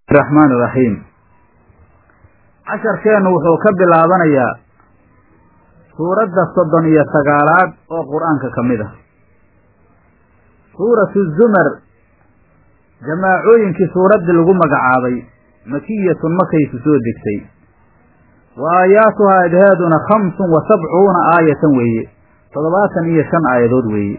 raxmaan iraxiim casharkeennu wuxuu ka bilaabanayaa suuradda soddon iyo sagaalaad oo qur-aanka ka mid ah suuratu zumar jamaacooyinkii suuraddii lagu magacaabay makiyatun makaysu soo degtay wa aayaatuhaa adhaaduna khamsun wa sabcuuna aayatan weeye toddobaatan iyo shan aayadood weeye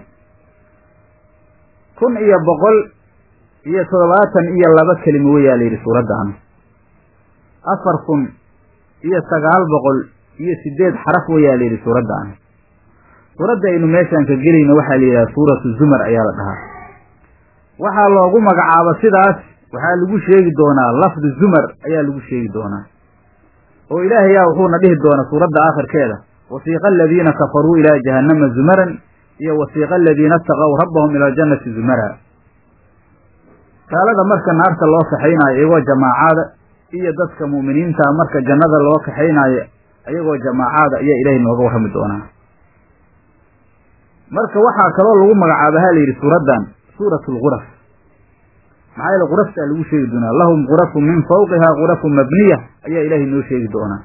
kun iyo boqol iyo toddobaatan iyo laba kelimo weyaa la yidhi suuraddan afar kun iyo sagaal boqol iyo sideed xaraf weyaa la yidhi suuraddan suuradda aynu meeshaan ka gelayno waxaa la yidhaha suuratu zumar ayaa la dhahaa waxaa loogu magacaabo sidaas waxaa lagu sheegi doonaa lafdu zumar ayaa lagu sheegi doonaa oo ilaahayaa wuxuuna dhihi doonaa suuradda aakhirkeeda wasiiqa aladiina kafaruu ilaa jahannama zumaran iyo wasiiqa aladiina ataqow rabbahum ila aljannati zumara gaalada marka naarta loo kaxaynaayo iyagoo jamaacaada iyo dadka mu'miniinta marka jannada loo kaxaynaayo iyagoo jamaacaada ayaa ilaahay nooga warrami doonaa marka waxaa kaloo lagu magacaaba ha la yidhi suuraddan suuratu lguraf maxaa yeele quraftaa lagu sheegi doonaa lahum qurafun min fawqihaa qurafun mabniya ayaa ilaahay noo sheegi doonaa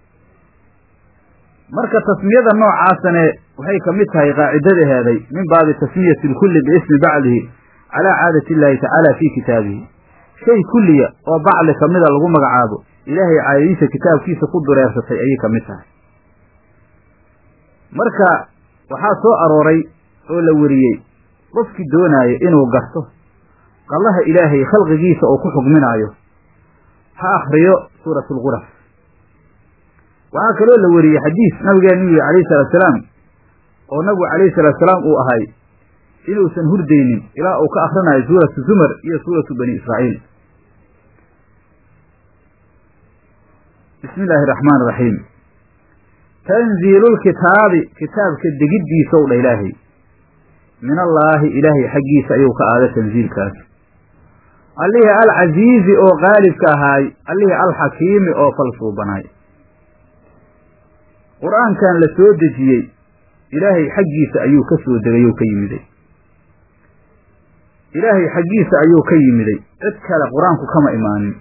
marka tasmiyada noocaasane waxay ka mid tahay qaacidadaheeday min baabi tasmiyati lkulli biismi bacdihi calaa caadati illaahi tacaala fii kitaabihi shay kulliya oo bacli kamida lagu magacaabo ilaahay caadadiisa kitaabkiisa ku dureersatay ayay ka mid tahay marka waxaa soo arooray oo la weriyey qofkii doonaayo inuu garto qallaha ilaahay khalqigiisa oo ku xugminaayo ha akhriyo suuratu lguraf waxaa kaloo la weriyey xadiis nabigeenu yihi calayhi salaatusalaam oo nabigu calayhi salaatusalaam uu ahay inuusan hurdaynin ilaa uu ka akrinayo suuratu zumar iyo suuratu bani israa'iil bismi illaahi araxmaan iraxiim tanziilulkitaabi kitaabka degiddiisow dha ilaahay min allaahi ilaahay xaggiisa ayuu ka aada tanziilkaas allihii alcasiizi oo qaalibka ahaay allihii alxakiimi oo falsuubanaay qur-aankan la soo dejiyey ilaahay xaggiisa ayuu ka soo degay ou ka yimiday ilaahay xaggiisa ayuu ka yimiday cid kale qur-aanku kama imaanin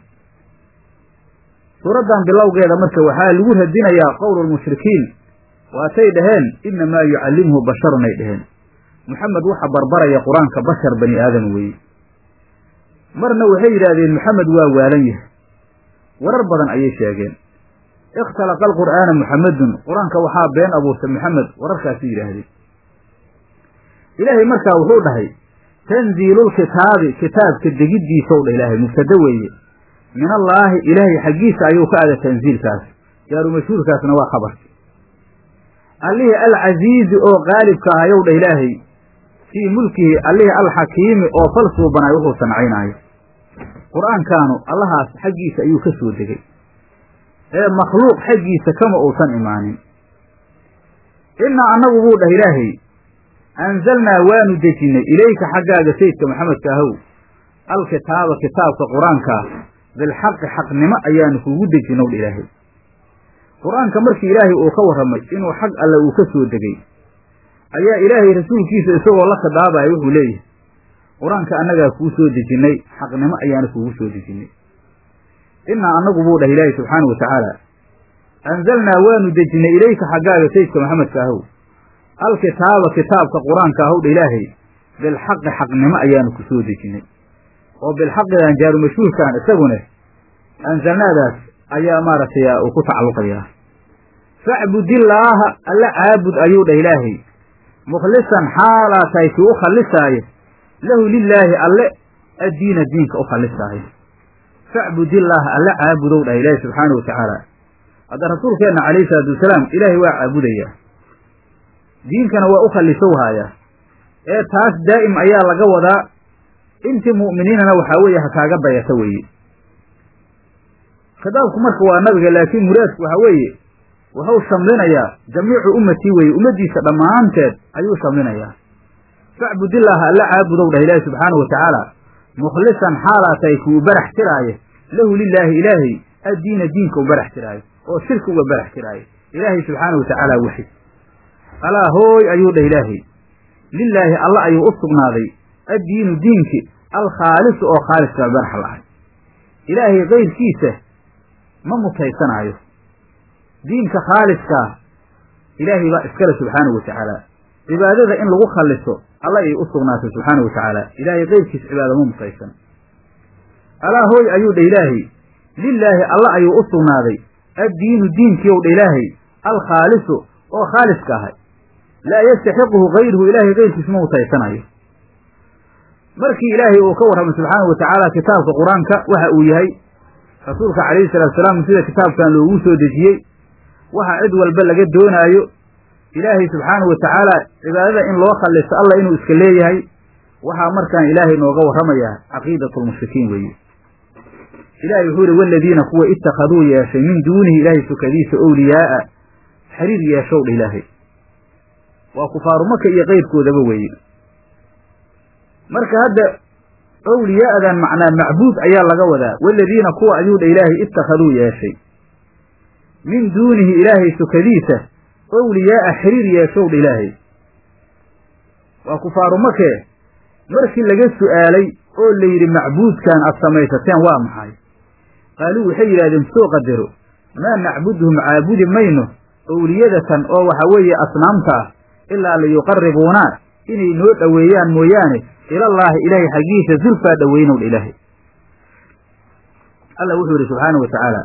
suuraddan bilowgeeda marka waxaa lagu radinayaa qowlulmushrikiin waatay dhaheen innamaa yucallimhu basharun ay dhaheen moxamed waxa barbaraya qur-aanka bashar bani aadam weeye marna waxay yidhaahdeen moxamed waa waalan yahay warar badan ayay sheegeen ikhtalaqa alqur'aana muxamedun qur-aanka waxaa been abuurtay moxamed wararkaasi yidhaahdeen ilaahay markaa wuxuu dhahay tanziilulkitaabi kitaabka degiddiisow dha ilaahay mubtado weeye min allaahi ilaahay xaggiisa ayuu ka ada tanziilkaas jaaru mashhuurkaasna waa khabarki allihii alcasiizi oo qaalibka ahayow dha ilaahay fii mulkihi allihii alxakiimi oo fal suubanaay wuxuu sancaynaayo qur-aankaanu allahaas xaggiisa ayuu ka soo degay ee makhluuq xaggiisa kama uusan imaanin innaa annagu buu dhah ilaahay anzalnaa waanu dejinnay ilayka xaggaaga sayidka maxamedka ahow alkitaaba kitaabka qur-aankaa bilxaqi xaqnimo ayaanu kuugu dejinow dha ilaahay qur-aanka markii ilaahay uu ka warramay inuu xag alle uu ka soo degay ayaa ilaahay rasuulkiisa isagoo la khidaabaaya wuxuu leeyahay qur-aanka annagaa kuu soo dejinnay xaqnimo ayaanu kuugu soo dejinnay innaa annagu buu dhah ilaahay subxaanau watacaala anzalnaa waanu dejinnay ilayka xaggaaga sayidka maxamedka ahow alkitaaba kitaabka qur-aanka ahow dha ilaahay bilxaqi xaqnimo ayaanu ku soo dejinnay oo bilxaqidan jaaru mashhuurkan isagune anzalnaadaas ayaa maaragtay uu ku tacalluqayaa facbudillaaha alla caabud ayuu dhah ilaahay mukhlisan xaalaa tahay kii u khallisaayo lahu lilaahi alle addiina diinka u khallisaayo facbudillaaha alla caabudow dhah ilaahi subxaanau watacaala hadda rasuulkeenna calayhi salaatu wasalaam ilaahay waa caabudayaa diinkana waa u khallisow haayaa ee taas daa'im ayaa laga wadaa intii mu'miniinana waxaa weeye ha kaaga dayata weeye khitaabku marka waa nabiga laakiin muraadku waxaa weeye wuxuu shamlinayaa jamiicu ummatii weeye ummaddiisa dhammaanteed ayuu shamlinayaa facbudillaaha alla caabudow dhah ilaahi subxaanau watacaala mukhlisan xaalaa tahay kii u barax tiraayo lahu lilaahi ilaahay addiina diinka u barax tiraayo oo shirki uga barax tiraayo ilaahay subxaanau watacaala waxid alaa hooy ayuu dhah ilaahay lilaahi alla ayuu u sugnaaday addiinu diinki alkhaalisu oo khaaliska barax lahay ilaahay kayrkiisa ma mutaysanaayo diinka khaaliskaa ilaahay baa iskale subxaanahu wa tacaala cibaadada in lagu khalliso alla ay u sugnaatay subxaana wa tacaala ilaahay kayrkiis cibaada ma mutaysan alaa hooy ayuu dha ilaahay lilaahi alla ayuu u sugnaaday addiinu diinkiiow dha ilaahay alkhaalisu oo khaaliska ahay laa yastaxiquhu kayruhu ilaahay kayrkiis ma mutaysanayo markii ilaahay uu ka warramay subxaanahu wa tacaala kitaabka qur-aanka waxa uu yahay rasuulka calayhi salaatu salaam sida kitaabkan loogu soo dejiyey waxa cid walba laga doonaayo ilaahay subxaanahu wa tacaala cibaadada in loo khalliso alla inuu iska leeyahay waxaa markaan ilaahay nooga warramayaa caqiidatu lmushrikiin weeye ilahay wuxuu yihi waladiina kuwa ittakhaduu yeeshay min duunihi ilaahay sukadiisa owliyaa'a xiriir yeeshow dha ilaahay waa kufaaru maka iyo keyrkoodaba weeye marka hadda owliyaa'dan macnaa macbuud ayaa laga wadaa waladiina kuwa ayuu dha ilaahay ittakhaduu yeeshay min duunihi ilaahay sukadiisa owliyaa'a xiriir yeeshow dha ilaahay waa kufaaru makee markii laga su'aalay oo la yidhi macbuudkan aad samaysateen waa maxay qaaluu waxay yidhahdeen soo qadaro maa nacbuduhum caabudi mayno owliyadatan oo waxa weeye asnaamta ah ilaa liyuqaribuunaa inay noo dhoweeyaan mooyaane ilallaahi ilaahay xaggiisa zulfaa dhoweynow dha ilaahay alla wuxuu yidhi subxaana wa tacaala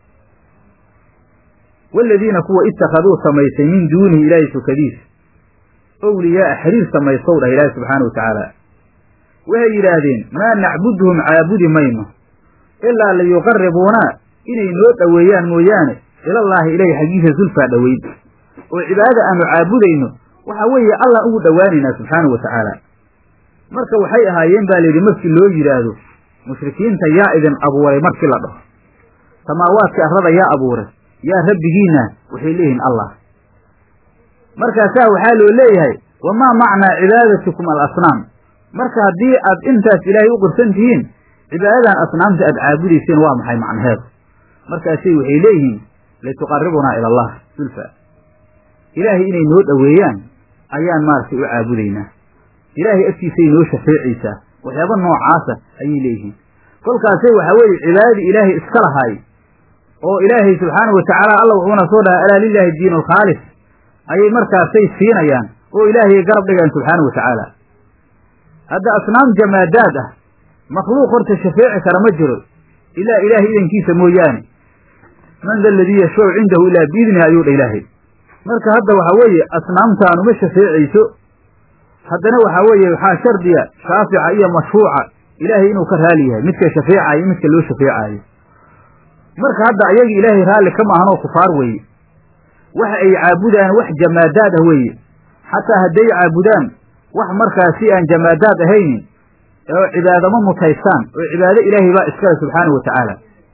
waaladiina kuwa ittakhaduu samaysay min duunihi ilaahay sukadiisa owliyaa'a xiriir samaystow dhah ilaahay subxaana wa tacaala waxay yidhaahdeen maa nacbuduhum caabudi mayno ilaa liyuqaribuunaa inay noo dhoweeyaan mooyaane ilallaahi ilaahay xaggiisa zulfaa dhoweyn oo cibaadada aanu caabudayno waxa weeye allah ugu dhowaanaynaa subxaana wa tacaala marka waxay ahaayeen baa layidhi markii loo yidhaahdo mushrikiinta yaa idin abuuray markii la dhaho samaawaadka arrada yaa abuuray yaa rabbigiinna waxay leeyihiin allah markaasaa waxaa loo leeyahay wamaa macnaa cibaadatikum alasnaam marka haddii aad intaas ilaahay u qirsan tihiin cibaadadan asnaamta aad caabudayseen waa maxay macnaheedu markaasay waxay leeyihiin lituqaribunaa ila allah zulfa ilaahay inay noo dhoweeyaan ayaan maaragtay u caabudaynaa ilaahay agtiisay noo shafeecaysaa waxyaaba noocaasa ayay leeyihiin kolkaasay waxaa weeye cibaadadii ilaahay iska lahaay oo ilaahay subxaana wa tacaala alla wuxuuna soo dhahay alaa lilaahi diin alkhaalis ayay markaasay siinayaan oo ilaahayay garab dhigayaan subxaana wa tacaala hadda asnaam jamaadaad ah makhluuq horta shafeeci kara ma jiro ilaa ilaahay idankiisa mooyaane man da aladii yashfacu cindahu ilaa biidnihi ayuu dha ilaahay marka hadda waxaa weeye asnaamtaanu ma shafeecayso haddana waxaa weeye waxaa shardiya shaafica iyo mashfuuca ilaahay inuu ka raali yahay midka shafeecayo iyo midka loo shafeecaayo marka hadda ayagi ilaahay raalli kama ahanoo kufaar weeye waxa ay caabudaan wax jamaadaad ah weeye xataa hadday caabudaan wax markaasi aan jamaadaad ahaynin oo cibaadamo mutaystaan oo cibaado ilaahay baa iskale subxaana wa tacaala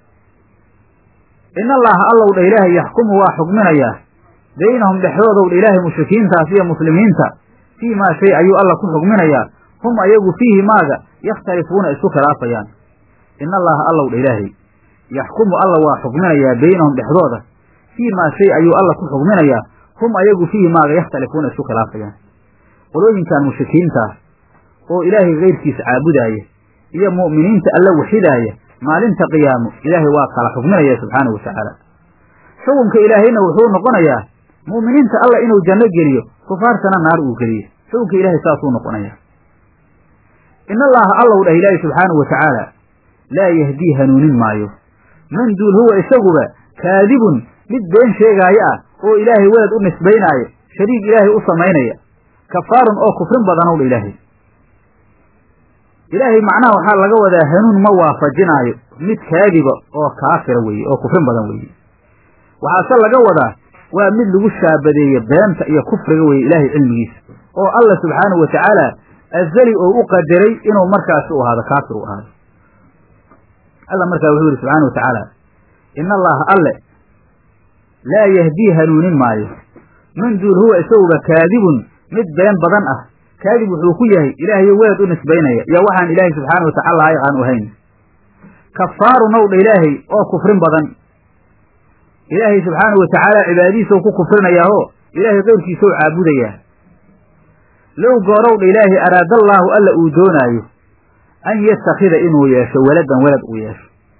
in allaha allow dha ilaahay yaxkumu waa xukminayaa baynahum dhexdoodow dha ilaahay mushrikiintaas iyo muslimiinta fii maa shay ayuu alla ku xukminayaa hum ayagu fiihi maaga yakhtalifuuna isku khilaafayaan in allaha allow dha ilaahay yaxkumu alla waa xukminayaa baynahum dhexdooda fii maa shay ayuu alla ku xukminayaa hum ayagu fiihi maaga yakhtalifuuna isku khilaafayaan qolooyinkan mushrikiintaah oo ilaahay kayrkiisa caabudaaya iyo mu'miniinta alla waxidaaya maalinta qiyaamo ilaahay waa kala xukminaya subxaanahu wa tacaala xukunka ilaahayna wuxuu noqonayaa mu'miniinta alla inuu janno geliyo kufaartana naar uu geliyo xukunka ilaahay saasuu noqonayaa in allaha allow dhah ilaahay subxaanahu wa tacaala laa yahdii hanuunin maayo man duul huwa isaguba kaadibun mid been sheegaayo ah oo ilaahay welad u nisbaynaayo shariig ilaahay u samaynaya kafaarun oo kufrin badanow dha ilaahay ilaahay macnaha waxaa laga wadaa hanuun ma waafajinaayo mid kaadiba oo kaafira weeye oo kufrin badan weeye waxaase laga wadaa waa mid lagu shaabadeeye beenta iyo kufriga weeye ilaahay cilmigiisa oo alla subxaanahu wa tacaala azali oo u qadaray inuu markaasi u ahaado kaafir u ahaado alla markaa wuxuu yihi subxaana wa tacaala in allaha alle laa yahdii hanuunin maayo man duul huwa isaguba kaadibun mid been badan ah kaadib wuxuu ku yahay ilaahayo welad u nisbaynaya iyo waxaan ilaahay subxaana wa tacala laayiq aan u hayn kafaarun ow dha ilaahay oo kufrin badan ilaahay subxaana wa tacaala cibaadadiisa ku kufrinayaaho ilaahay keyrkiisa u caabudayaa low goorow dha ilaahay araadallaahu alla uu doonaayo an yattakhida inuu yeesho weladan welad uu yeesho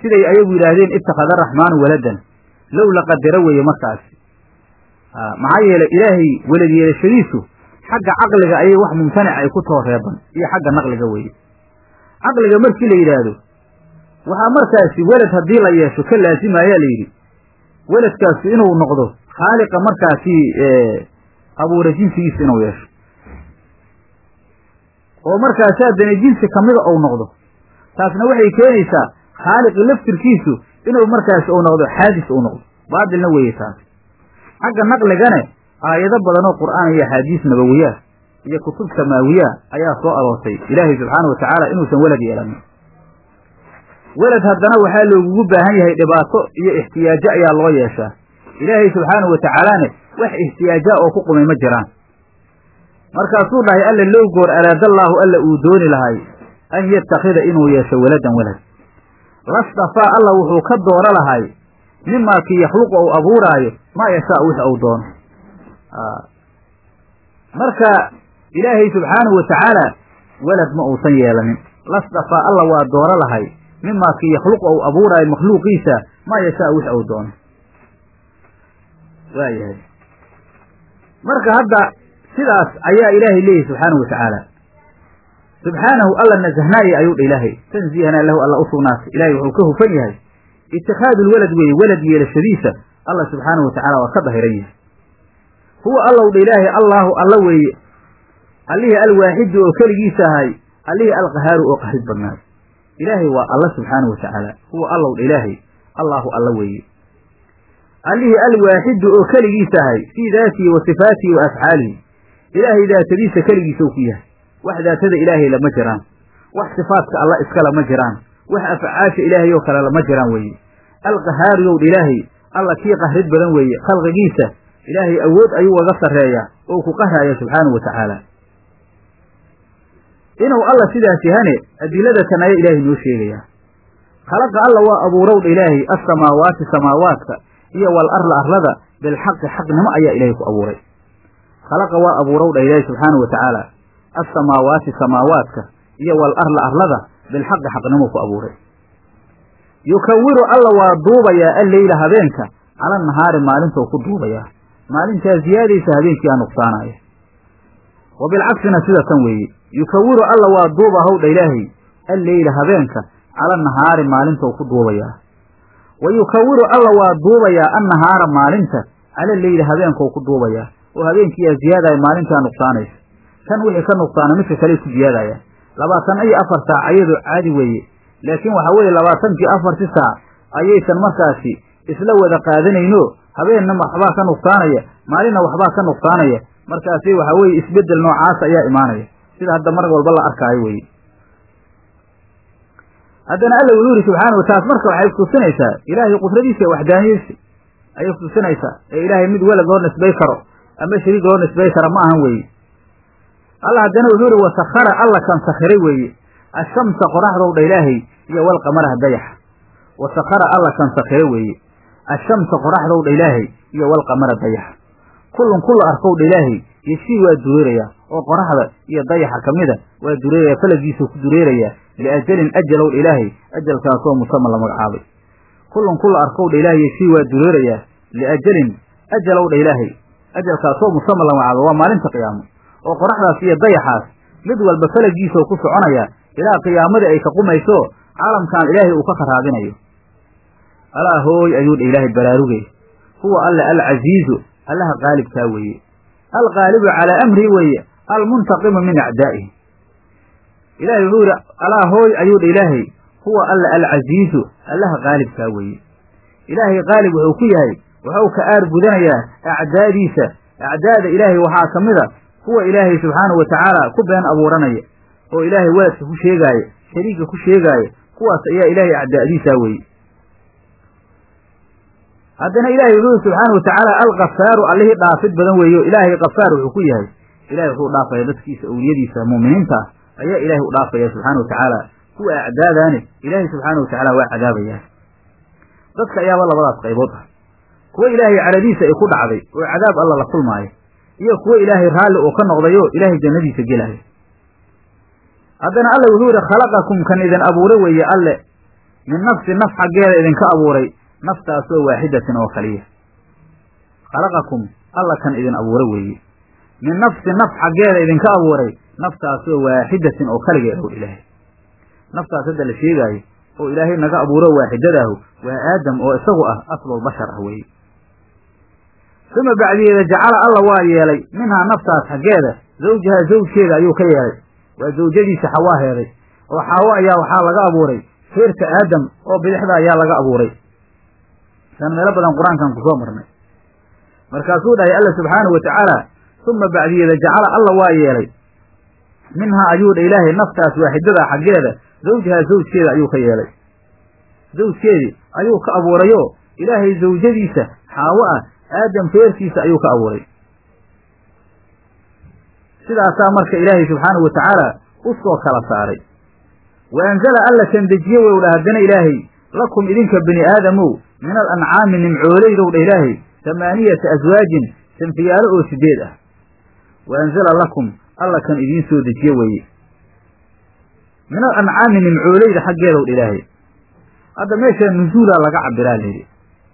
siday ayagu yidhaahdeen ittakhada araxmaanu waladan low la qadaro weeye markaasi maxaa yeelay ilaahay welad yeelashadiisu xagga caqliga ayay wax mumtanica ay ku too reeban iyo xagga naqliga weeye caqliga markii la yidhaahdo waxaa markaasi welad haddii la yeesho ka laasimayaa la yidhi weladkaasi inuu noqdo khaaliqa markaasi abuura jinsigiisa inuu yeesho oo markaasi haddana jinsi kamida ou noqdo taasna waxay keenaysaa khaaliqi laftirkiisu inuu markaasi uu noqdo xaadis uu noqdo baatilna weeye taas xagga naqligane aayado badan oo qur'aan iyo axaadiis nabawiyaa iyo kutub samaawiyaa ayaa soo aroortay ilaahay subxaana wa tacaala inuusan welad yeelanin welad haddana waxaa loogugu baahan yahay dhibaato iyo ixtiyaajo ayaa loo yeeshaa ilaahay subxaana wa tacaalaane wax ixtiyaajaa oo ku qumay ma jiraan markaasuu dhahay alla low goor araadallaahu alla uu dooni lahay an yattakhida inuu yeesho weladan welad lastafaa alla wuxuu ka dooro lahay mimaa kii yakhluqu ou abuuraayo maa yashaa wix ou doono marka ilaahay subxaanahu wa tacaala welad ma uusan yeelanin lastafaa alla waa dooro lahay mimaa kii yakhluqu ou abuuraayo makhluuqiisa maa yashaa wix ou doono waayahay marka hadda sidaas ayaa ilaahay leeyahy subxaanahu wa tacaala subxaanahu alla nasahnaaye ayuu dha ilaahay tanziihana lahu alla u sugnaatay ilahay wuxuu ka hufan yahay itikhaadu lwelad weeye welad yeelashadiisa alla subxaanahu wa tacala waa ka dahiran yahay huwa allow dha ilaahay allaahu alla weeye allihii alwaaxidu oo keligiisa ahay allihii alqahaaru oo qahrid badnaay ilaahay waa alla subxaanahu wa tacaala huwa allow dha ilaahay allaahu alla weeye allihii alwaaxidu oo keligiisa ahay fii daatihi wa sifaatihi wa afcaalihi ilaahay daatadiisa keligiisa u ku yahay wax daatada ilaahay lama jiraan wax sifaadka alla iskala ma jiraan wax afcaasha ilaahay oo kale lama jiraan weeye alqahaariyow dha ilaahay alla kii qahrid badan weeye khalqigiisa ilaahay awood ayuu waga sarreeyaa oo ku qahraya subxaanahu wa tacaala inuu alla sidaas yahane adiladatan ayaa ilaahay noo sheegayaa khalaqa alla waa abuurowdha ilaahay assamaawaati samaawaadka iyo wal arla arlada bilxaqi xaqnimo ayaa ilaahay ku abuuray khalaqa waa abuurowdha ilaahay subxaanahu wa tacaala assamaawaati samaawaadka iyo wal arla arlada bilxaqi xaqnimo ku abuuray yukawiru alla waa duubayaa alleyla habeenka cala nahaari maalintou ku duubayaa maalintaa ziyaadaysa habeenkii aa nuqsaanaya wa bilcaksina sida tan weeye yukawiru alla waa duuba howdha ilaahay alleyla habeenka cala nahaari maalintou ku duubayaa wa yukawiru alla waa duubayaa annahaara maalinta cala leyli habeenkou ku duubayaa oo habeenkiiyaa ziyaadaya maalintaa nuqsaanaysa tan wixii ka nuqsaana midka kale ku ziyaadaya labaatan iyo afar saac ayadoo caadi weeye laakiin waxaa weeye labaatankii afarti saac ayaysan markaasi isla wada qaadanayno habeenna waxbaa ka nuqsaanaya maalinna waxbaa ka nuqsaanaya markaasi waxaa weeye isbeddel noocaas ayaa imaanaya sida hadda mar walba la arkaayo weye haddana alla wuxuu yidhi subxaanahu taas marka waxay kutusinaysaa ilaahay qudradiisa ee waxdaaniyeysi ayay kutusinaysaa ee ilaahay mid welad loo nisbay karo ama shariik loo nisbay kara ma ahan weeye alla haddana wuxuu yihi wasakhara alla kan sakhiray weeye ashamsa qoraxdowdha ilaahay iyo walqamaraha dayaxa wasakhara alla kan sakhire weeye ashamsa qoraxdowdha ilaahay iyo walqamara dayaxa kullun kulla arkowdha ilaahay yeshii waa dureerayaa oo qoraxda iyo dayaxa ka mida waa dureeraya falagiisuu ku dureerayaa liajalin ajalowdha ilaahay ajalkaasoo musama la magacaabay kullun kulla arkowdha ilaahay yeshii waa dureerayaa liajalin ajalowdha ilaahay ajalkaasoo musama la magacaabay waa maalinta qiyaamo oo qoraxdaas iyo dayaxaas mid walba falagiisoo ku soconaya ilaa qiyaamadii ay ka qumayso caalamkan ilaahay uu ka kharaabinayo alaa hooy ayuu dha ilaahay baraarugay huwa alla alcasiizu allaha qaalibkaa weeye alqaalibu calaa amrihi weeye almuntaqimu min acdaa'ihi ilahay wuxuu yidhi alaa hooy ayuu dha ilaahay huwa alla alcasiizu allaha qaalibkaa weeye ilaahay qaalib wuxuu ku yahay wuxuu ka aar gudanayaa acdaadiisa acdaada ilaahay waxaa ka mid a kuwa ilaahay subxaanahu wa tacaala ku been abuuranaya oo ilaahay weladka ku sheegaaya shariigka ku sheegaaya kuwaas ayaa ilaahay acdaa'diisaa weeye haddana ilaahay wuxuu subxaanahu watacaala alkafaaru allihii dhaafid badan weeyo ilaahay kafaar wuxuu ku yahay ilahay wuxuu dhaafaya dadkiisa awliyadiisa mu'miniinta ah ayaa ilaahay u dhaafaya subxaana wa tacaala kuwa acdaadaane ilaahay subxaana wa tacaala waa cadaabayaa dadka ayaaba labadaas qaybood ah kuwa ilaahay caradiisa ay ku dhacday oo cadaab alla la kulmaayo iyo kuwo ilaahay raalli oo ka noqdayo ilaahay jannadiisa gelaayo haddana alla wuxuu yidhi khalaqakum kan idin abuure weeye alle min nafsi naf xaggeeda idinka abuuray naftaasoo waaxidatin oo kaliya khalaqakum alla kan idin abuura weeye min nafsi naf xaggeeda idinka abuuray naftaasoo waaxidatin oo kaligeed ow ilaahay naftaas hadda la sheegaayo oo ilaahay naga abuuro waaxidadaahu waa aadam oo isagu ah aslulbashar ah weeye uma bacdiyeeda jacala alla waa yeelay minhaa naftaas xaggeeda zawjahaa zawjkeeda ayuu ka yeelay waa zawjadiisa xawaaheeday oo xaawo ayaa waxaa laga abuuray feerka aadam oo bidixda ayaa laga abuuray san meelo badan qur-aankan kusoo marnay markaasuu dhahay alla subxaanahu wa tacaala uma bacdiyeeda jacala alla waa yeelay minhaa ayuu dha ilaahay naftaas waaxidada xaggeeda zawjahaa zawjkeeda ayuu ka yeelay zawjkeedii ayuu ka abuurayo ilaahay zawjadiisa xaawo ah aadam feerkiisa ayuu ka abuuray sidaasaa marka ilaahay subxaanahu wa tacaala u soo kala saaray wa anzala alla kan dejiye wow dha haddana ilaahay lakum idinka bani aadamow min al ancaami nimcooleydow dha ilaahay tamaaniyata aswaajin sanfiyaalo oo sideed ah wa anzala lakum alla kan idiin soo dejiye weeye min al ancaami nimcooleyda xaggeedow dha ilaahay hadda meesha nuzuulaa laga cabiraa layidhi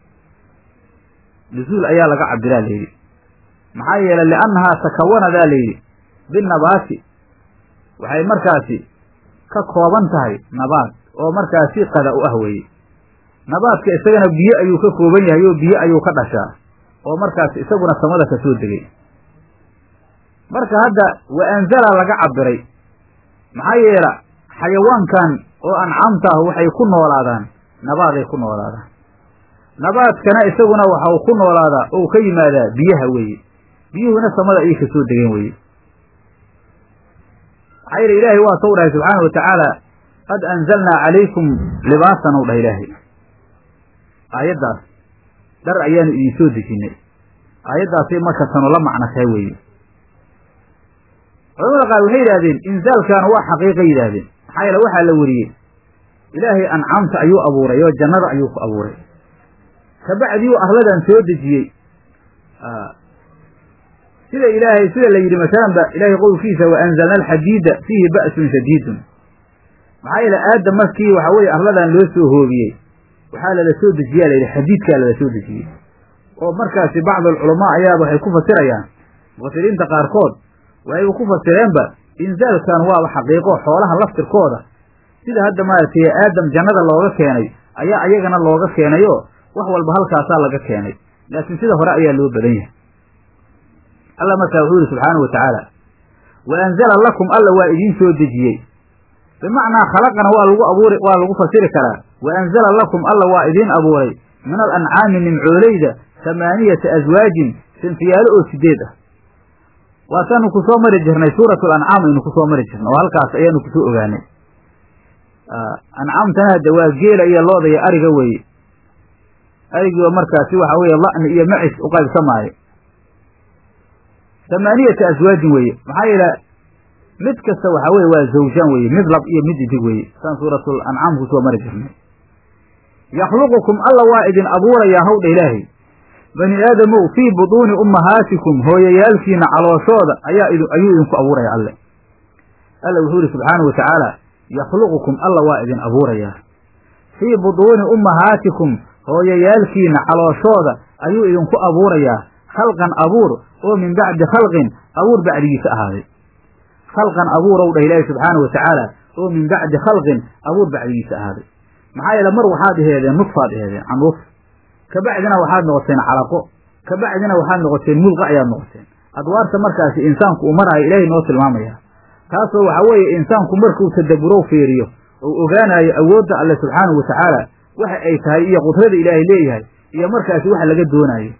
nuzuul ayaa laga cabiraa layidhi maxaa yeelay liannahaa takawanadaa layidhi binabaati waxay markaasi ka kooban tahay nabaad oo markaasi qada u ah weeye nabaadka isagana biyo ayuu ka kooban yahay oo biyo ayuu ka dhashaa oo markaas isaguna samada ka soo degay marka hadda wa anzala laga cabiray maxaa yeela xayawaankan oo ancaamta ah waxay ku noolaadaan nabaaday ku noolaadaan nabaadkana isaguna waxau ku noolaadaa ou ka yimaadaa biyaha weeye biyuhuna samada ayay ka soo degeen weeye maxaa yeele ilaahay waa sou dhahay subxaana wa tacaala qad anzalnaa calaykum libaasan ou dhah ilaahay aayaddaas dhar ayaanu idin soo dejinnay aayaddaasay marka tanu la macno tahay weeye culamada qaar waxay yidhahdeen inzaalkaana waa xaqiiqa yidhaahdeen maxaa yeele waxaa la weriyey ilaahay ancaamta ayuu abuuray oo jannada ayuu ku abuuray kabacdii u arladan soo dejiyey sida ilaahay sida la yidhi masalan ba ilaahay qowlkiisa wa anzalna alxadiida fiihi ba'sun shadiidun maxaa yeele aadam markii waxa weye arladan loo soo hoobiyey waxaa lala soo dejiyaa la yidhi xadiidkaa lala soo dejiyey oo markaasi bacdu alculamaa ayaaba waxay ku fasirayaan mufasiriinta qaarkood waxayba ku fasireenba inzaalkan waaba xaqiiqo xoolaha laftirkooda sida hadda maaragtay aadam jannada looga keenay ayaa ayagana looga keenayo wax walba halkaasaa laga keenay laakiin sida hore ayaa loo badan yahay alla markaa wuxuu yihi subxaanahu wa tacaala wa anzala lakum alla waa idiin soo dejiyey bimacnaa khalaqana waa lagu abuuri waa lagu fasiri karaa wa anzala lakum alla waa idiin abuuray min al ancaami nimcooleyda tamaaniyata aswaajin sinfiyaalo oo sideed ah waasaanu ku soo mari jirnay suuratu lancaam aynu kusoo mari jirnay oo halkaas ayaanu kusoo ogaanay ancaamtana hadda waa geela iyo looda iyo ariga weeye arigii oo markaasi waxa weeye la'ni iyo macis u qaybsamaayo tamaaniyata aswaajin weeye maxaa yeele mid kasta waxaa weye waa zawjaan weeye mid lab iyo mid idig weeye saan suuratul ancaam kusoo mari jirnay yakhluqukum alla waa idin abuurayaa hawdha ilaahay bani aadamow fii buduuni ummahaatikum hooyayaalkiina calooshooda ayaa ayuu idinku abuuraya alle alla wuxuu yihi subxaanahu wa tacaala yakhluqukum alla waa idin abuurayaa fii buduuni ummahaatikum hooyayaalkiina calooshooda ayuu idinku abuurayaa khalqan abuur oo min bacdi khalqin abuur bacdigiisa ahaaday khalqan abuurow dhah ilaahi subxaanahu wa tacaala oo min bacdi khalqin abuur bacdigiisa ahaaday maxaa yeele mar waxaad aheedeen nudfaad aheedeen canuuf kabacdina waxaad noqoteen calaqo kabacdina waxaad noqoteen mulqa ayaad noqoteen adwaarta markaasi insaanku uu maraayo ilaahay noo tilmaamaya taasoo waxaa weeye insaanku markuu tadabburow fiiriyo ou ogaanayo awoodda alle subxaanahu wa tacaala waxa ay tahay iyo qudrada ilaahay leeyahay iyo markaasi waxa laga doonaayo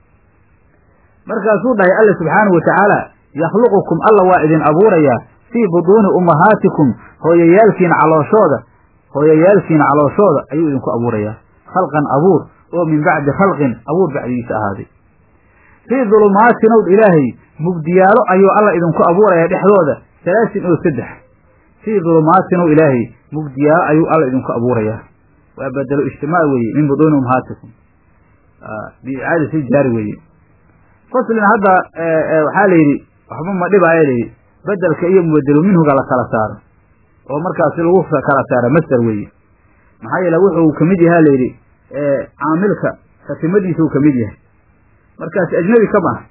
markaasuu dhahay alle subxaanahu wa tacaala yakhluqukum alla waa idin abuurayaa fii buduuni ummahaatikum hooyayaalkiina calooshooda hooyayaalkiina calooshooda ayuu idinku abuurayaa khalqan abuur oo min bacdi khalqin abuur bacdigiisa ahaaday fii dulumaatin ow ilaahay mugdiyaalo ayuu alla idinku abuurayaa dhexdooda salaasin oo saddex fii dulumaatin ow ilaahay mugdiyaalo ayuu alla idinku abuurayaa waa bedelo ijtimaac weeye min buduuni ummahaatikum biicaadati jaari weeye faslin hadda waxaa la yidhi waxba ma dhibaayo layidhi bedelka iyo mubedelu minhuga la kala saaro oo markaasi lagu kala saaro masder weeye maxaa yeele wuxuu ka mid yahaa layidhi caamilka khatimadiisuu ka mid yahay markaas ajnebi ka maaha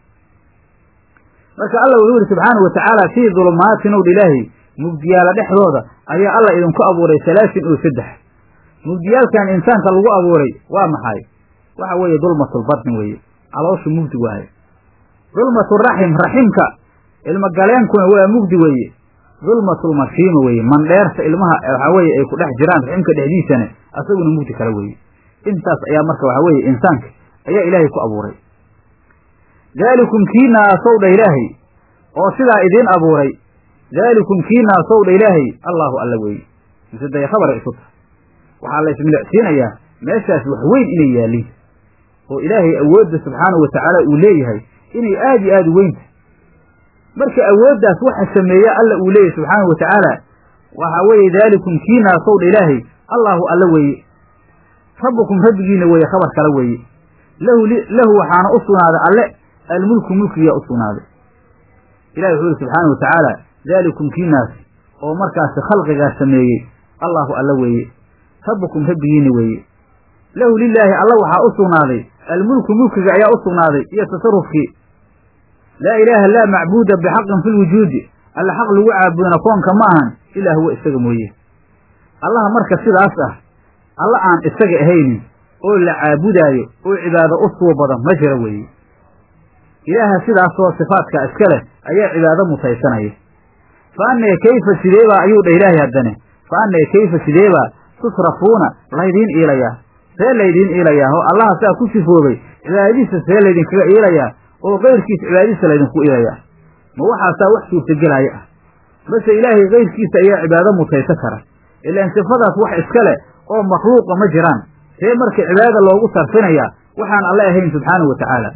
marka alla wuxuu yihi subxaanahu watacaala fii dulumaatin ow ilaahi mugdiyaala dhexdooda ayaa alla idinku abuuray salaasin oo saddex mugdiyaalkan insaanka lagu abuuray waa maxay waxa weeye dulmatulbatni weeye calooshu mugdi waaye dulmaturaxim raximka ilmagaleenkuna waa mugdi weeye dulmatulmashiima weeye mandheerta ilmaha waxaa weeye ay ku dhex jiraan raximka dhexdiisana asaguna mugdi kale weeye intaas ayaa marka waxaa weeye insaanka ayaa ilaahay ku abuuray daalikum kiinaasow dha ilaahay oo sidaa idiin abuuray daalikum kiinaasow dha ilaahay allaahu alla weeye mise day khabara isu tahay waxaa la ismilicsiinayaa meeshaas wax weyn inay yaaliin oo ilaahay awoodda subxaanahu watacaala uu leeyahay inay aad iyo aada u weynta marka awooddaas waxa sameeya alla uu leeyahay subxaanahu watacaala waxaa weeye daalikum kiinaasow dha ilaahay allaahu alla weeye rabbukum rabbigiina weeye khabar kale weeye lahu lahu waxaana u sugnaaday alle almulku mulkiyaa u sugnaaday ilahi wuxuu yihi subxaana wa tacaala daalikum kiinaas oo markaasi khalqigaas sameeyey allaahu alla weeye rabbukum rabbigiina weeye lahu lilaahi alla waxaa u sugnaaday almulku mulkiga ayaa u sugnaaday iyo tasarufkii laa ilaaha laa macbuuda bixaqin fi lwujuudi alla xaq lagu caabudana koonka ma ahan ilaa huwa isaga mooye allaha marka sidaas ah alla aan isaga ahaynin oo la caabudaayo oo cibaado u suubada ma jira weeye ilaaha sidaasoo sifaadka iska leh ayaa cibaado mutaysanaya fa annee kayfa sideebaa ayuu dhah ilaahay haddane fa annee kayfa sideebaa tusrafuuna laydiin iilayaa see laydiin iilayaa oo allaha saa ku sifoobay cibaadadiisa see laydinkaga iilayaa oo kayrkiisa cibaadadiisa laydinku iilayaa ma waxaasaa wax suurtagelaya ah mase ilaahay kayrkiisa ayaa cibaado mutaysan kara ilaan sifadaas wax iska leh oo makhluuqa ma jiraan see marka cibaadada loogu sarfinayaa waxaan alle ahayn subxaanahu wa tacaala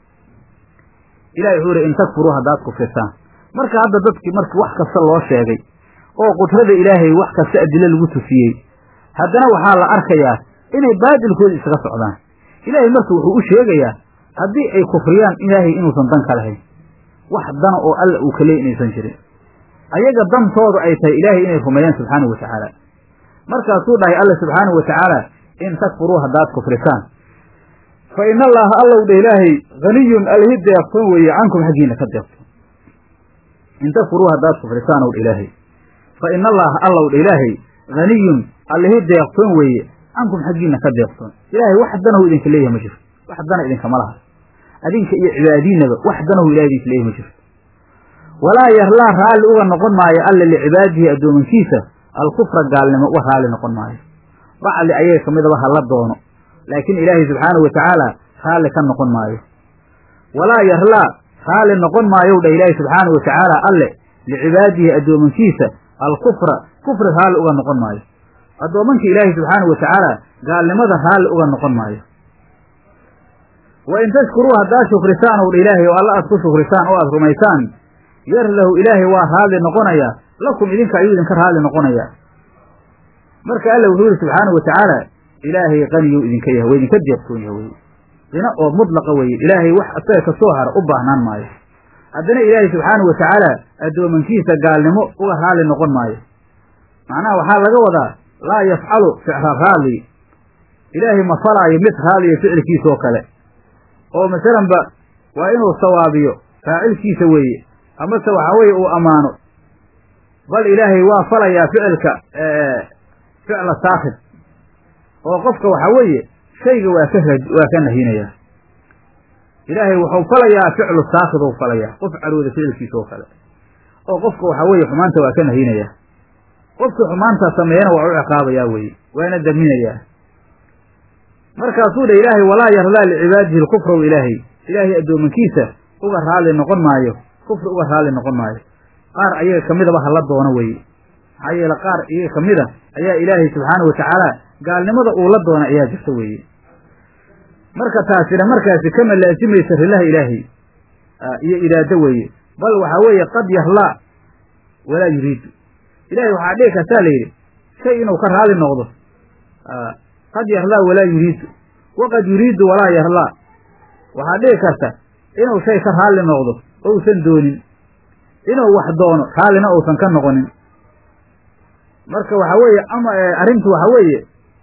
ilahi wuxuu ihi in takfuruu haddaad kufrisaan marka hadda dadkii marka wax kasta loo sheegay oo qudrada ilaahay wax kasta adilo lagu tusiyey haddana waxaa la arkayaa inay baadilkooda isaga socdaan ilaahay marka wuxuu u sheegayaa haddii ay kufriyaan ilaahay inuusan dan ka lahayn wax dana oo alla uu ka leey inaysan jirin ayaga dantoodu ay tahay ilaahay inay rumeeyaan subxaanahu wa tacaala markaasuu dhahay alla subxaanahu wa tacaala in takfuruu haddaad kufrisaan fa ina allaaha allow dha ilaahay haniyun alhi deeqtoon weeye cankum xaggiina ka deeqtoon in takfuruu haddaad kufrisaan ow dha ilaahay fa ina allaaha allow dha ilaahay haniyun allihi deeqtoon weeye cankum xaggiina ka deeqtoon ilaahay wax danahu idinka leeyahay ma jirto wax dana idinkama laha adinka iyo cibaadiinaba wax danahu ilahay idinka leeyahay ma jirto walaa yarlaa raalli uga noqon maayo alla licibaadihi addoomankiisa alkufra gaalnimo uga raalli noqon maayo bacli ayaga ka midaba hala doono laakiin ilaahay subxaanahu wa tacaala raalli ka noqon maayo walaa yarlaa raalli noqon maayow dha ilaahay subxaanahu wa tacaala alle licibaadihi addoomankiisa alkufra kufri raalli uga noqon maayo addoomanka ilaahay subxaanahu wa tacaala gaalnimada raalli uga noqon maayo wa in tashkuruu haddaad shukrisaan ow dha ilaahay oo alla aad ku shukrisaan oo aad rumaysaan yar lahu ilaahay waa raalli noqonayaa lakum idinka ayuu idinka raalli noqonayaa marka alla wuxuu yihi subxaanahu wa tacaala ilaahay qaniyuu idinka yahay waa idinka deeqtoon yaha weye qino oo mudlaqa weye ilaahay wax isaga ka soo hara u baahnaan maayo haddana ilaahay subxaanahu wa tacaala addoomankiisa gaalnimo uga raalli noqon maayo macnaha waxaa laga wadaa laa yafcalu ficra raalli ilaahay ma falaayo mid raaliya ficilkiisa oo kale oo masalanba waa inuu sawaabiyo faacilkiisa weeye amase waxaa weeye uu ammaano bal ilaahay waa falayaa ficilka ficla saakid oo qofka waxaa weeye shayga waa ka waa ka nahinayaa ilaahay wuxuu falayaa ficlu saakid ou falayaa qof carooda ficilkiisa oo kale oo qofka waxaa weeye xumaanta waa ka nahinayaa qofkii xumaanta sameeyana waa u ciqaabayaa weeye waana daminayaa markaasuu dha ilaahay walaa yardaa licibaadihi lkufrow ilaahay ilaahay addoomankiisa uga raalli noqon maayo kufri uga raalli noqon maayo qaar ayaga ka midaba hala doono weeye maxaa yeele qaar iyaga ka mida ayaa ilaahay subxaanahu wa tacaala gaalnimada uu la doona ayaa jirta weeye marka taasina markaasi kama laasimaysa rilaha ilaahay iyo iraado weeye bal waxaa weeye qad yarlaa walaa yuriidu ilahay waxaa dhihi kartaa la yidhi shay inuu ka raali noqdo qad yarlaa walaa yuriidu waqad yuriidu walaa yarlaa waxaa dhihi karta inuu shay ka raalli noqdo ousan doonin inuu wax doono raallina uusan ka noqonin marka waxaa weeye ama arrintu waxaa weeye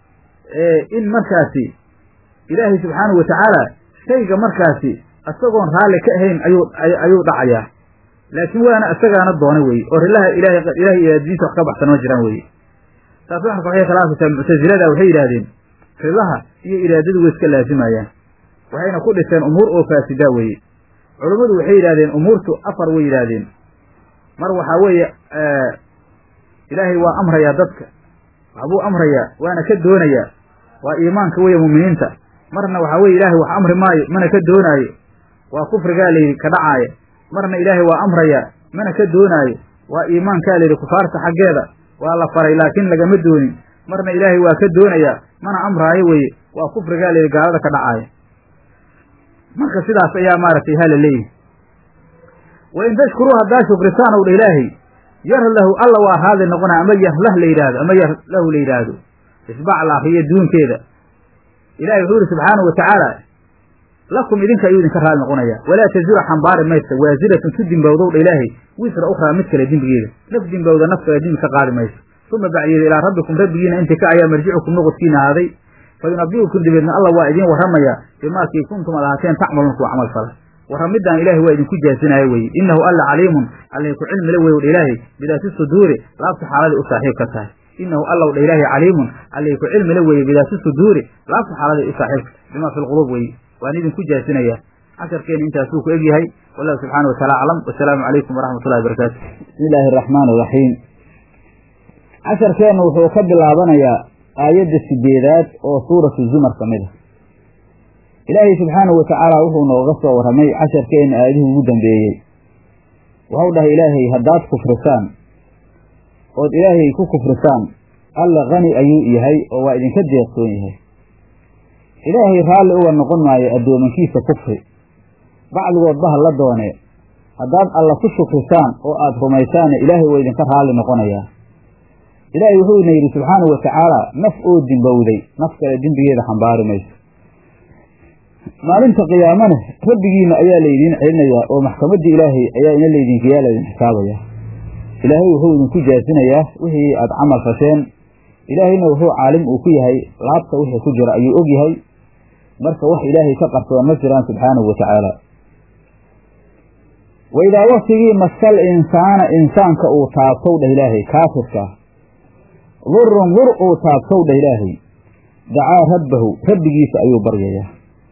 in markaasi ilaahay subxaanahu watacaala shayga markaasi isagoon raalli ka ahayn ayuu ayuu dhacayaa laakiin waana isagaana doona weye oo rilaha ilahay ilahay iraadadiisa wax ka baxsan ma jiraan weye taas waxarka waxay khilaafaysaa muctasilada waxay yidhahdeen rilaha iyo iraadadu way iska laazimayaan waxayna ku dhiseen umuur oo faasidaa weeye culummadu waxay yidhahdeen umuurtu afar way yidhaahdeen mar waxaa weeye ilaahay waa amrayaa dadka waxbuu amrayaa waana ka doonayaa waa iimaanka weeye mu'miniinta marna waxaa weye ilaahay wax amri maayo mana ka doonaayo waa kufrigaa layidhi ka dhacaaya marna ilaahay waa amrayaa mana ka doonaayo waa iimaankaa layidhi kufaarta xaggeeda waa la faray laakiin lagama doonin marna ilaahay waa ka doonayaa mana amraayo weeye waa kufrigaa layidhi gaalada ka dhacaaya marka sidaas ayaa maaragtay hala leeyihi wa in tashkuruu haddaa shukrisaan ow dha ilaahay yar lahu alla waa raadi noqonaya ama yarlah la yidhaahdo ama yar lahu la yidhaahdo isbac la akriyo duunkeeda ilahay wuxuu yihi subxaanahu watacaala lakum idinka ayuu idinka raali noqonaya walaa tazura xambaari maysa waasiratun ku dimbowdow dha ilaahay wisra ukhraa mid kale dembigeeda naf dimbowda naf kale dembi ka qaadi mayso uma bacyeeda ilaa rabbikum rabbigiina inti ka ayaa marjicukum noqodkiina ahaaday fa yunabiukum dabeedna alla waa idiin warramaya bimaakii kuntum ad ahaateen tacmaluun kuwa camal fala warramidaan ilaahay waa idinku jaasinaayo weye innahu alla caliimun allay ku cilmile wey dha ilaahay bidaati suduuri laabta xaaladay u saaxiib ka tahay inahu allow dha ilaahay caliimun allay ku cilmile weeye bidaati suduuri laabta xaaladay u saaxiibka bimaa fi lquluub weye waan idinku jaasinayaa casharkeena intaasuu ku egyahay wallahu subxaana wataala aclam wasalaamu calaykum waraxmat ullahi barakaatu bismi illaahi araxmaan iraxiim casharkeenna wuxuu ka bilaabanayaa aayadda sideedaad oo suuratu zumar ka mid a ilaahay subxaanahu watacaala wuxuu nooga soo warramay casharkeenna aayadihii ugu dambeeyey waxau dhahay ilaahay haddaad kufrisaan ood ilaahay ku kufrisaan alla kani ayuu yahay oo waa idinka deeqsoon yahay ilaahay raalli uga noqon maayo addoomankiisa kufri bacdigoodba ha la doonee haddaad alla ku shukrisaan oo aad rumaysaanna ilaahay waa idinka raalli noqonayaa ilaahay wuxuuna yidhi subxaanahu watacaala naf oo dimbowday naf kale dembigeeda xambaari mayso maalinta qiyaamana rabbigiina ayaa laydiin celinayaa oo maxkamaddii ilaahay ayaa ina laydinkayaa laydin xisaabayaa ilaahay wuxuu idinku jaasinayaa wixii aad camal fasheen ilaahayna wuxuu caalim uu ku yahay laabta wixii ku jira ayuu og yahay marka wax ilaahay ka qarsoon ma jiraan subxaanahu watacaala wa idaa waktigii masal insaana insaanka uu taabtow dheh ilaahay kaafirka durun dur uu taabtow dheh ilaahay dacaa rabbahu rabbigiisa ayuu baryayaa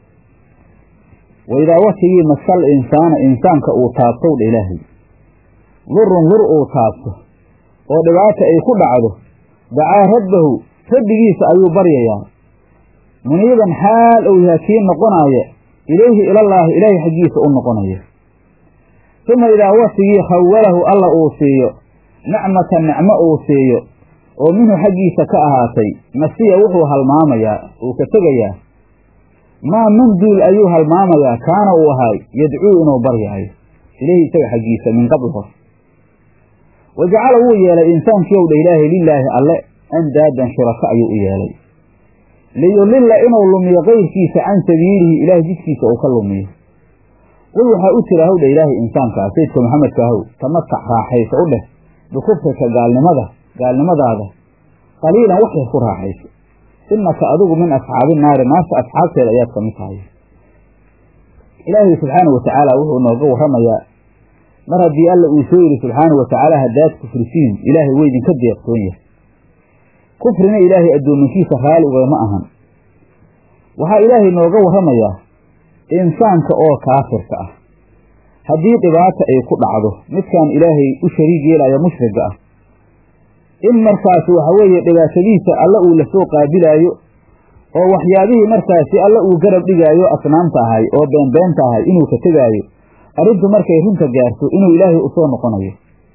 wa idaa waktigii masal insaana insaanka uu taabtow dheh ilaahay durun dur uu taabto oo dhibaata ay ku dhacdo dacaa rabbahu rabbigiisa ayuu baryayaa muniiban xaal ou yahay kii noqonaaya ilayhi ilallaahi ilaahay xaggiisa u noqonaya uma idaa waktigii khawalahu alla uu siiyo nicmatan nicmo uu siiyo oo minhu xaggiisa ka ahaatay nasiya wuxuu halmaamayaa uu ka tegayaa maa man duul ayuu halmaamayaa kaana uu ahaay yadcuu inuu baryaayo ilayhi isaga xaggiisa min qabl hor wa jacala wuu yeelay insaankii ow dha ilaahay lilaahi alle andaadan shuraka ayuu u yeelay liyudilla inuu lumiyo kayrkiisa can sabiilihi ilaahay jidkiisa uu ka lumiyo qul waxaa u tira howdha ilaahay insaankaa sayidka maxamedka ahow tamatac raaxaysa u dheh bikufrika gaalnimada gaalnimadaada qaliilan wax yar ku raaxayso innaka adigu min asxaabi naari naarta asxaabteeda ayaad ka mid tahay ilaahay subxaanahu watacaala wuxuu nooga warramayaa mar haddii alla uu soo yidhi subxaanahu watacaala haddaad kufrisiin ilaahay way idinka deeqsoon yahay kufrina ilaahay addoominkiisa raali ugama ahan waxaa ilaahay nooga warramayaa insaanka oo kaafirka ah haddii dhibaata ay ku dhacdo midkaan ilaahay u shariig yeelaya mushriga ah in markaasi waxa weeye dhibaatadiisa alla uu lasoo qaabilaayo oo waxyaabihii markaasi alla uu garab dhigaayo asnaamta ahay oo beenbeenta ahay inuu ka tegaayo arrintu markay runta gaarto inuu ilaahay usoo noqonayo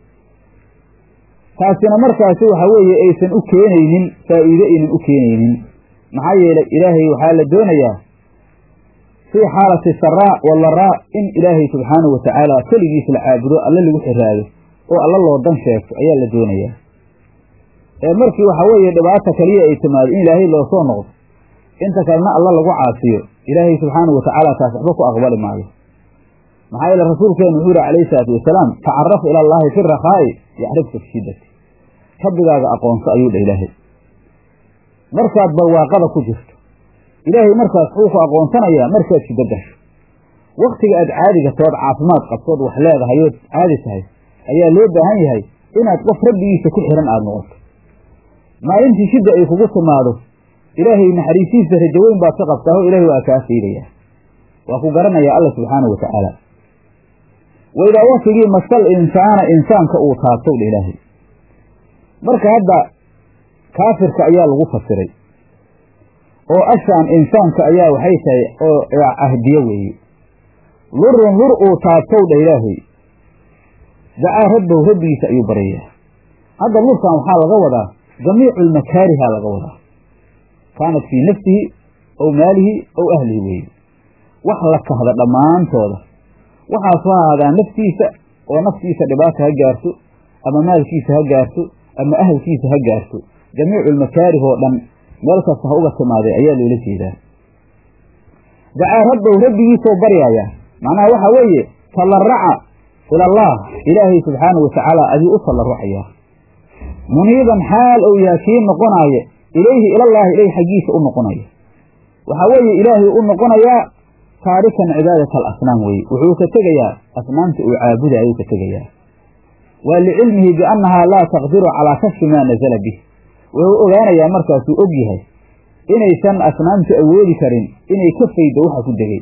taasina markaasi waxa weeye aysan u keenaynin faa'iide aynan u keenaynin maxaa yeelay ilaahay waxaa la doonayaa fii xaalati saraa walaraa in ilaahay subxaanahu watacaala keligiis la caabudo alla lagu xiraado oo alla loo dan sheegto ayaa la doonayaa ee markii waxa weeye dhibaata kaliya ay timaado in ilaahay loo soo noqdo inta kalena alla lagu caasiyo ilaahay subxaanahu watacaala taas waxba ku aqbali maayo maxaa yeele rasuulkeenu wuxuu yihi calayhi salaatu wasalaam tacaraf ila allaahi fi rakhaa'i yacrifka fi shiddati rabbigaaga aqoonso ayuu dha ilaahay markaad barwaaqada ku jirto ilaahay markaas wuxuu ku aqoonsanayaa markaad shiddo gasho waktiga aad caadiga tood caafimaad qabtood wax leedahay ood caadi tahay ayaa loo baahan yahay inaad qof rabbigiisa ku xihan aada noqoto maalintii shidda ay kugu timaado ilaahay naxariisiisa rajaweyn baad ka qabtaaho ilaahay waa kaa faydayaa waa ku garanayaa alla subxaanahu watacaala waidaa waktigii masal insaana insaanka uu taabtow dha ilaahay marka hadda kaafirka ayaa lagu fasiray oo ashaan insaanka ayaa waxay tahay oo cahdiyo weeye lurun lur uu taabtow dha ilaahay dacaa rabbahu rabbigiisa ayuu baryayaa hadda lurkan waxaa laga wadaa jamiicu lmakaariha laga wadaa kaanat fii nafsihi ow maalihi ow ahlihi weeye wax la kahda dhammaantooda waxaas ha ahaadaa naftiisa oo naftiisa dhibaata ha gaarto ama maalkiisa ha gaarto ama ahalkiisa ha gaarto jamiicu lmakaarih oo dhan meel kasta ha uga timaaday ayaa loola jeedaa dacaa rabbahu rabbigiisoo baryaaya macnaha waxaa weeye tallaraca ilallaah ilaahay subxaanahu watacaala ayuu u tallarucayaa muniiban xaal ou yaha kii noqonaaya ilayhi ilallaahi ilayh xaggiisa u noqonaya waxaa weeye ilaahay u noqonayaa taarikan cibaadat alasnaam weye wuxuu ka tegayaa asnaamta uu caabuda ayuu ka tegayaa waa licilmihi biannahaa laa taqdiru calaa kashfi maa nazala bih wuxuu ogaanayaa markaasuu og yahay inaysan asnaamtu awoodi karin inay ka faydo waxa ku degay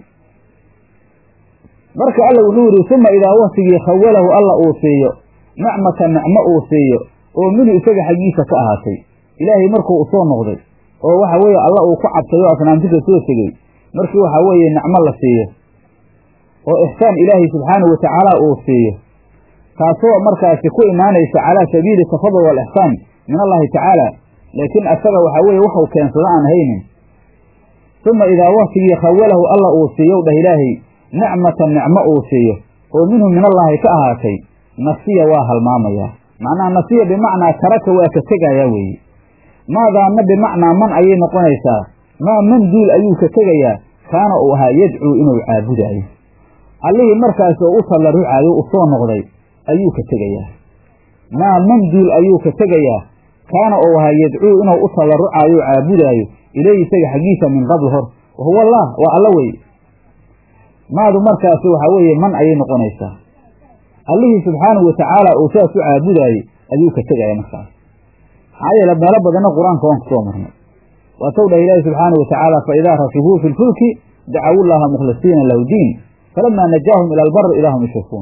marka alla wuxuu yidhi suma idaa waktigii khawalahu alla uu siiyo nicmata nicmo uu siiyo oo minhu isaga xaggiisa ka ahaatay ilaahay markuu usoo noqday oo waxa weeye alla uu ku cabtay oo asnaamti ka soo tegey markii waxaa weeye nicmo la siiyo oo ixsaan ilaahay subxaanahu watacaala uu siiyo taasoo markaasi ku imaanaysa calaa sabiili tafadul waalixsaan min allahi tacaala laakiin asaga waxaa weeye waxuu keensada aan haynin suma idaa waktigii khawalahu alla uu siiyow dhah ilaahay nicmatan nicmo uu siiyo oo minhu min allaahi ka ahaatay nasiya waa halmaamayaa macnaha nasiya bimacnaa taraka waa ka tegayaa weeye maadaana bimacnaa man ayay noqonaysaa maa man duul ayuu ka tegayaa kaana uu ahaa yadcuu inuu caabudaayo allihii markaas oo u tallarucaayo u soo noqday ayuu ka tegayaa maa man duul ayuu ka tegayaa kaana uu ahaa yadcuu inuu u tallarucaayo caabudaayo ilayhi isaga xaggiisa min qabl hor wahuwa allah waa alla weye maadu markaasi waxaa weeye man ayay noqonaysaa allihii subxaanahu watacaala uu saas u caabudaayey ayuu ka tegaya markaas maxaa yeele meelo badanna qur-aanka waan kusoo marnay waatow dhah ilaahi subxaanahu watacaala fa idaa rakibuu fi lfulki dacawu llaha mukhlisiina lahu diin falamaa najaahum ila albari ilaahum yushrikuun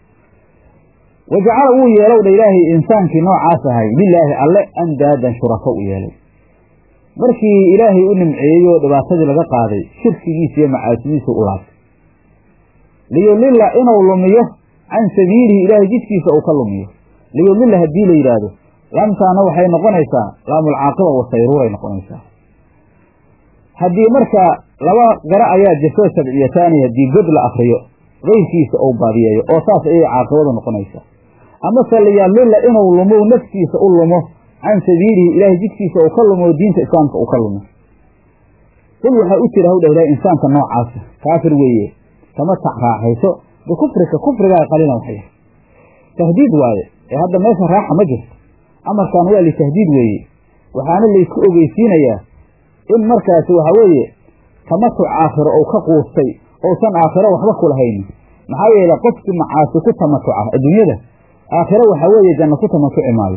wajacala wuu yeelow dha ilaahay insaankii noocaas ahay lilaahi alle andaadan shurako u yeelay markii ilaahay u nimceeyey oo dhibaatadii laga qaaday shirkigiisa iyo macaasidiisa u laabtay liyudlila inuu lumiyo can sabiilihi ilaahay jidkiisa uu ka lumiyo liyudlila haddii la yidhaahdo laamtaana waxay noqonaysaa laamulcaaqiba wasayruuray noqonaysaa haddii marka laba garo ayaa jirto sabciyataani haddii god la akriyo keyrkiisa ou baadiyeeyo oo saas ayay caaqibadu noqonaysaa amase liyadlila inuu lumo naftiisa u lumo can sabiilihi ilaahay jidkiisa uu ka lumo diinta islaamka uu ka lumo qul waxaa u jira hawdha ilahay insaanka noocaasa kaafir weeye kama tac raaxayso bikufrika kufrigaa qalilan waxya tahdiid waaye ee hadda meesha raaxa ma jirto amarkan waa litahdiid weeye waxaana laysku ogeysiinayaa in markaasi waxaa weeye tamatuc aakhiro ou ka quustay ousan aakhiro waxba ku lahaynin maxaa yeele qofkii macaasi ku tamatuca adduunyada aakhiro waxaa weeye janno ku tamatuci maayo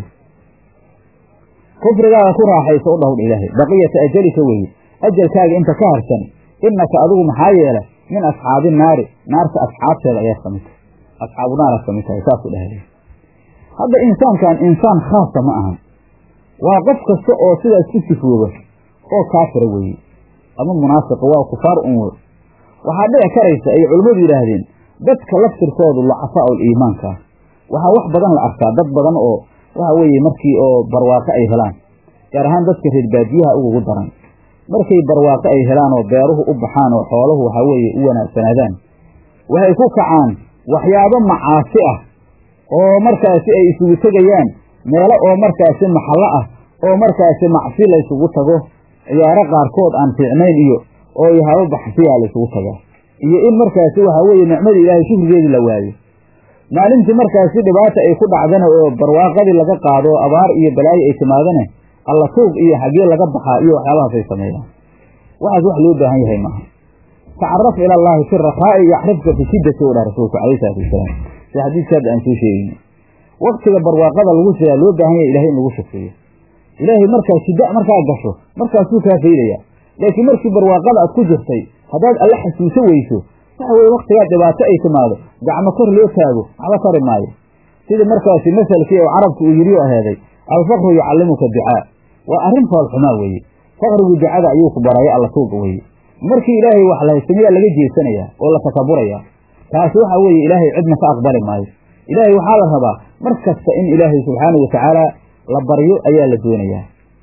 kufrigaaga ku raaxayso u dhawdha ilaahay baqiyata ajalika weeye ajalkaaga inta ka harsan innaka adigu maxaa yeele min asxaabi naari naarta asxaabteeda ayaad ka mid tahay asxaabu naaraad ka mid tahay saasuu dhahday hadda insaankan insaan khaasa ma ahan waa qof kasta oo sidaas ku sifooba oo kaafira weeye ama munaafiqa waa kufaar un wey waxaa dhici karaysa ay culimmadu yidhaahdeen dadka laftirkoodu lacafaa'u liimaanka waxaa wax badan la arkaa dad badan oo waxa weeye markii oo barwaaqo ay helaan gaar ahaan dadka reer baadiyaha ugugu daran markay barwaaqo ay helaan oo beeruhu u baxaan oo xooluhu waxaa weeye u wanaagsanaadaan waxay ku kacaan waxyaabo macaasi ah oo markaasi ay isugu tegayaan meelo oo markaasi maxallo ah oo markaasi macsi la ysugu tago ciyaaro qaarkood aan fiicnayn iyo oo yahabo baxsiyaa la ysugu tagaa iyo in markaasi waxaa weeye nicmadii ilaahay shukrigeedii la waayo maalintii markaasi dhibaata ay ku dhacdana oo barwaaqadii laga qaado abaar iyo balaayo ay timaadana alla tuug iyo xaggee laga baxaa iyo waxyaabahaasay sameeyaan waxaas wax loo baahan yahay maaha tacaraf ila allaahi fi rakhaa'i yaxrifka fi shiddati u dhah rasuulku calayhi salaatu wasalaam si xadiiska hadda aan soo sheegayno waktiga barwaaqada lagu jiraa loo baahan yahay ilahay in lagu shukriyo ilaahay markaa shidda markaa gasho markaasuu kaa faydaya laakiin markii barwaaqada aad ku jirtay haddaad alla xasuuso weyso waxa weye waktigaa dhibaato ay timaado gacmo kor loo taago waxba tari maayo sidii markaasi masalkii oo carabku uu yidhi aheeday alfaqru yucallimuka ducaa waa arrin foolxumaa weeye faqrigu ducada ayuu ku baraya alla tuuga weeye markii ilaahay wax la haysamayaa laga jeesanayaa oo la takaburayaa taasi waxa weeye ilaahay cidna ka aqbali maayo ilaahay waxaa la rabaa mar kasta in ilaahay subxaanahu watacaala la baryo ayaa la doonayaa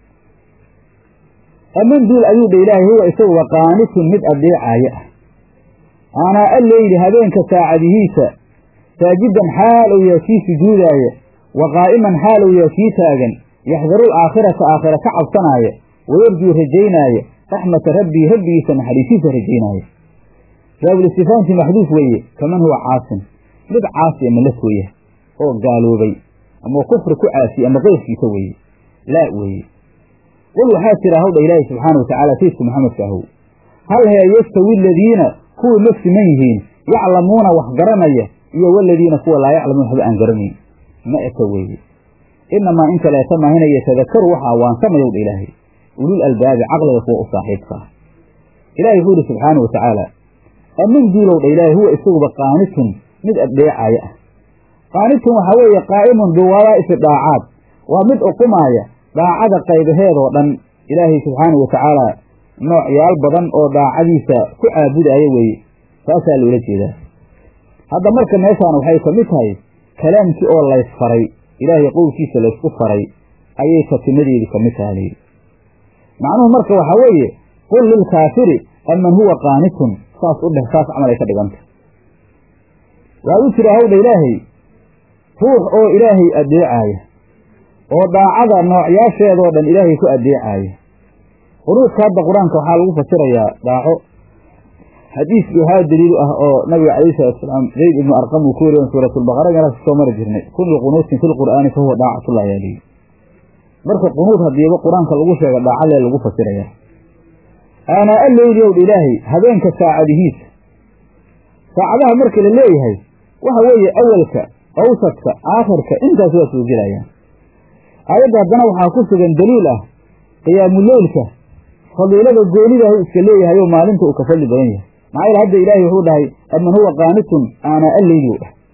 aman duul ayuu dha ilaahay huwa isaguba qaanitun mid adeecaayo ah aanaa alleyli habeenka saacadihiisa saajidan xaal ou yaa kii sujuudaaya wa qaa'iman xaal ou yaa kii taagan yaxdarul aakhirata aakhira ka cabsanaaya wayarjuu rajaynaayo raxmata rabbii rabbigiisa naxariisiisa rajaynaayo jaabulistifaanti maxduuf weeye kaman huwa caasin mid caasi ama la tooya oo gaaloobay ama kufri ku caasiye ama qeyrkiisa weeye laa weeye qul waxaa tira hawdha ilaahi subxaana wa tacaala saydku maxamedka ahow hal hee yastawi aladiina kuwii ma siman yihiin yaclamuuna wax garanaya iyo waladiina kuwa laa yaclamuuna waxba aan garanayn ma eka weeye inamaa in kaleeta maahina yatadakaru waxaa waansamayowdha ilaahay ulul albaabi caqliga kuwa u saaxiibka ah ilahi wuxuu ihi subxaana wa tacaala aman duulowdha ilaahay huwa isaguba qaanitun mid addeecaaya ah qaanitun waxaa weeye qaa'imun biwadaa'ifi dhaacaad waa mid uqumaaya daacada qaybaheedoo dhan ilaahay subxaana wa tacaala noocyaal badan oo daacadiisa ku caabudaaya weeye saasaa loola jeedaa hadda marka meeshaan waxay ka mid tahay kalaamkii oo laysfaray ilaahay qowlkiisa laysku faray ayay tatimadeedii ka mid taha layidhi macnuhu marka waxaa weeye qul lilkaafiri aman huwa qaanitun saas u dheh saas camal ay ka dhiganta waxaad u tiraa hawdha ilaahay ruux oo ilaahay addeecaaya oo daacada noocyaasheedoo dhan ilaahay ku addeecaaya qunuudka hadda qur-aanka waxaa lagu fasirayaa daaco xadiiskii waxaa daliilu ah oo nabiga calayhi salatusalaam zayd ibnu arqam uu ku wariyan suuratulbaqara meelaas kusoo mari jirnay kullu qunuutin fi lqur'aani fa huwa daacatullah ayaa lihi marka qunuud hadiiba qur-aanka lagu sheega dhaacalee lagu fasirayaa aanaa alleyli owdha ilaahay habeenka saacadihiisa saacadaha marka la leeyahay waxa weeye awalka awsadka aakhirka intaas waa soo gelayaan aayadda haddana waxaa ku sugan daliil ah qiyaamuleylka fadiilada goonidahu iska leeyahay oo maalinta uu ka fadli badan yahay maxaa yeele hadda ilaahay wuxuu dhahay aman huwa qaanitun aanaa alleyli u dhah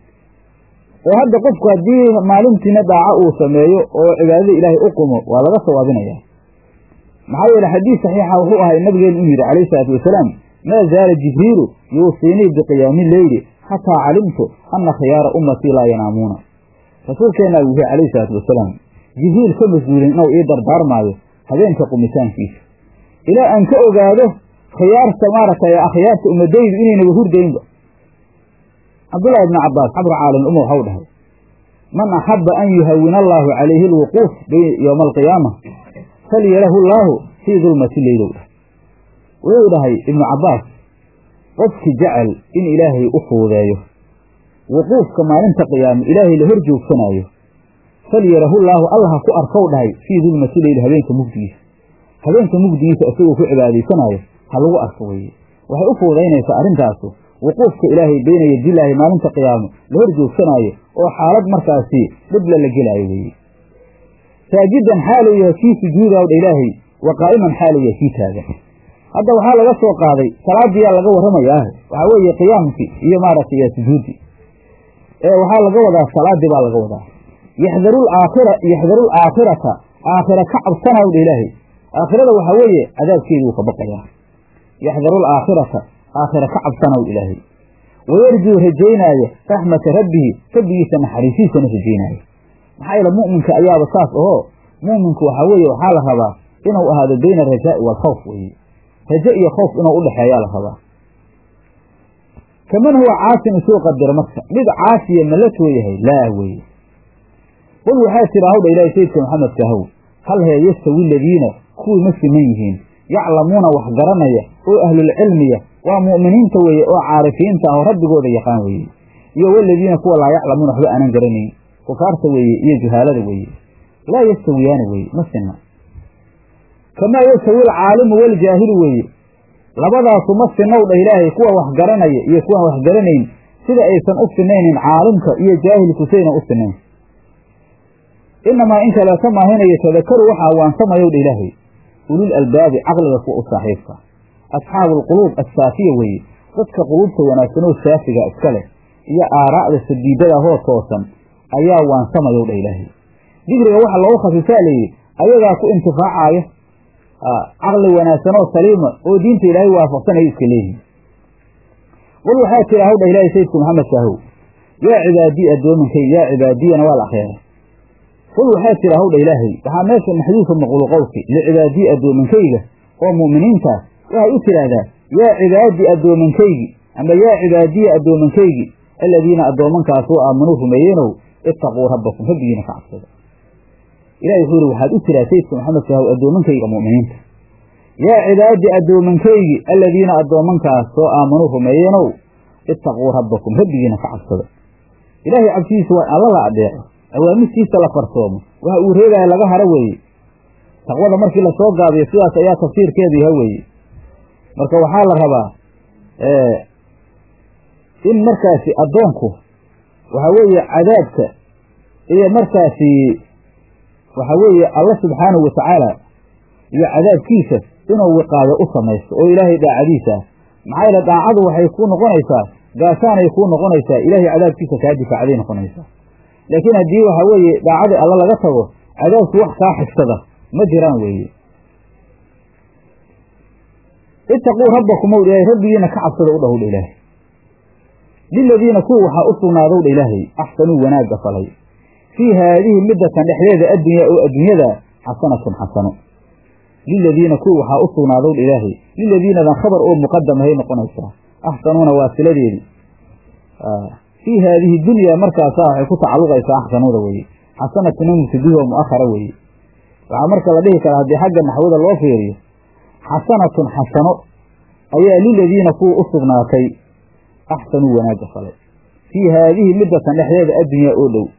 oo hadda qofku haddii maalintiina daaco uu sameeyo oo cibaadada ilaahay u qumo waa laga sawaabinayaa maxaa yeele xadiis saxiixa wuxuu ahay nabigeenu u yidhi calayhi salaatu wasalaam maa zaala jibriilu yuusiinii biqiyaami leyli xataa calimtu ana khiyaara ummatii laa yanaamuuna rasuulkeenna uu yihi calayhi salaatu wasalaam jibriil ka mas-uulin inuu ii dardaarmaayo habeenka qumitaankiisa ilaa aan ka ogaado khiyaarta maaragtay akhyaarta ummadaydu inaynaba hurdaynba cabdullahi ibni cabbaas xabru caalim umar waxau dhahay man axabba an yuhawina allaahu calayhi alwuquuf yowma alqiyaama falyalahu llaahu fii dulmati leylow dhah wuxuu dhahay ibnu cabbaas qofki jecel in ilaahay u fuudeeyo wuquufka maalinta qiyaame ilaahay la hor joogsanaayo falyarahu llaahu allah ha ku arkow dhahay fii dulmati leyl habeenka mugdigiisa habeenka mugdigiisa isagoo ku cibaadaysanaayo ha lagu arko weeye waxay u fuudaynaysaa arrintaasu wuquufka ilaahay beyna yadilaahi maalinta qiyaamo la hor joogsanaayo oo xaalad markaasi dhibla la gelaayo weeye saajidan xaaluu yahay kii sujuudaawdha ilaahay wa qaa'iman xaaluu yahay kii taagan hadda waxaa laga soo qaaday salaadiyaa laga warramayaa waxaa weeye qiyaamkii iyo maaragtay sujuudi ee waxaa laga wadaa salaadii baa laga wadaa yaxdarul aakhira yaxdarul aakhirata aakhira ka cabsanawdha ilaahay aakhirada waxaa weeye cadaabkeedii uu ka baqayaa yaxdarul aakhirata aakhira ka cabsanaw ilaahay wayarjuu rajaynaayo raxmata rabbihi rabbigiisa naxariisiisana rajaynaayo maxaa yeele mu'minka ayaaba saas ahoo mu'minku waxaa weeye waxaa la rabaa inuu ahaado bayna arajaa'i waalkhawf weeye raje iyo khowf inuu u dhexeeyaa la rabaa kaman huwa caasin isuu qadiro marka mid caasiya ma la tooyahay laa weeye qul waxaa tira hawdha ilaahay sayidka maxamedka ahow hal hee yastawi aladiina kuwii ma siman yihiin yaclamuuna wax garanaya oo ahlulcilmiya waa mu'miniinta weeye oo caarifiinta ah oo rabbigooda yaqaan weeye iyo waladiina kuwa laa yaclamuuna waxba aanan garanayn kufaarta weeye iyo juhaalada weeye laa yastawiyaani weeye ma sinna kamaa yastawi alcaalimu waljaahilu weeye labadaasu ma sinnow dhah ilaahay kuwa wax garanaya iyo kuwaan wax garanayn sida aysan u sinaynin caalimka iyo jaahilku saynan u sinayn inamaa in kaleeta maahinayo tadakaru waxaa waansamayow dha ilaahay ulul albaabi caqliga kuwa u saaxiibka asxaabu alquluub assaafiya weeye dadka quluubta wanaagsanoo saafiga iska leh iyo aaraa'da sadiidada hoo toosan ayaa waansamayow dha ilaahay dikriga waxa loogu khasisaa layidhi ayagaa ku intifaacaayo caqli wanaagsanoo saliima oo diinta ilaahay waafaqsan ay iska leeyihin qul waxaa tira hawdha ilaahay sayidku maxamed shaahow yaa cibaadii addoominkay yaa cibaadiyana waa la akheeray qul waxaa tira hawdha ilaahay waxaa meesha maxduufa maqluuqowki licibaadii addoominkayga oo mu'miniintaas waxay u tidhaahdaa yaa cibaadi addoominkaygi ama yaa cibaadiya addoominkaygi aladiina addoomankaasoo aamanuu rumeeyeenow ittaquu rabbakum rabbigiina ka cabsada ilahi wuxuu yihi waxaad u tiraa sayidka maxamed shaahow addoomankayga mu'miniinta yaa cibaadi addoomankaygi aladiina addoomankaas soo aamanuu rumeeyeenow ittaquu rabbakum rabbigiina ka cabsada ilaahay cabsidiisa waa alla la adeeco awaamirtiisa la farsoomo waxa uu reegaya laga haro weeye taqwada markii lasoo gaabiyo sidaas ayaa tafsiirkeedu yaha weeye marka waxaa la rabaa in markaasi addoonku waxa weeye cadaabka iyo markaasi waxa weeye alla subxaanahu watacaala iyo cadaabkiisa inuu wiqaayo u samaysto oo ilaahay daacadiisa ah maxaa yeele daacadu waxay kuu noqonaysaa gaashaanay kuu noqonaysaa ilaahay cadaabkiisa kaa difaacday noqonaysaa laakiin haddii waxa weeye daacadii alla laga tago cadaabku wax kaa xigsada ma jiraan weeye itaquu rabbakum ow ilaahay rabbigiina ka cabsada u dhahowdha ilaahay liladiina kuwa waxaa u sugnaadowdha ilaahay axsanuu wanaagga falay fii haadihi middatan dhexdeeda addunyaa oo adduunyada xasanatun xasano liladiina kuwa waxaa u sugnaadowdha ilaahay liladiinadan khabar oo muqadamahay noqonaysaa axsanuuna waa siladeedi fii haadihi dunyaa markaasaa waxay ku tacalluqaysaa axsanuuda weeye xasanatuna mubtadihi oo mu'ahara weeye waxaa marka la dhihi karaa haddii xagga naxwada loo fiiriyo xasanatun xasano ayaa liladiina kuwa u sugnaatay axsanuu wanaagga falay fii haadihi middatan dhexdeeda addunyaa oo dhow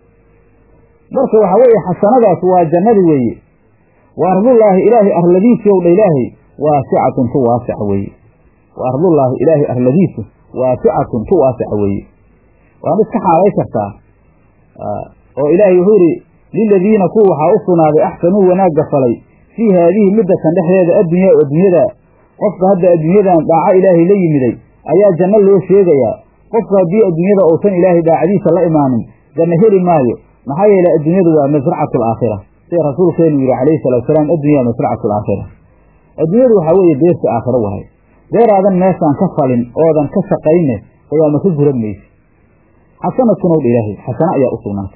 marka waxaa weeye xasanadaas waa jannadi weeye wa ardullaahi ilaahay arladiisu ow dha ilaahay waasicatun tu waasica weeye wa ardullaahi ilaahay arladiisu waasicatun tu waasica weeye waana iska xaalay kartaa oo ilaahay wuxuu yidhi liladiina kuwa waxaa u sugnaaday axsanuu wanaagga falay fii haadihi middatan dhexdeeda addunyaa adduunyada qofka hadda adduunyadan dhaaco ilaahay la yimiday ayaa janno loo sheegayaa qofka haddii adduunyada uusan ilaahay daacadiisa la imaanin janno heli maayo maxaa yeelay adduunyadu waa masracatu alaakhira sida rasuulkeenu yidhi calayhi salaatusalaam addunya masracatu alaakhira adduunyadu waxaa weeye beerta aakhiro wahay beeraadan meeshaan ka falin oodan ka shaqayne ayaama ka guran maysi xasanatun ow dha ilaahay xasano ayaa u sugnaatay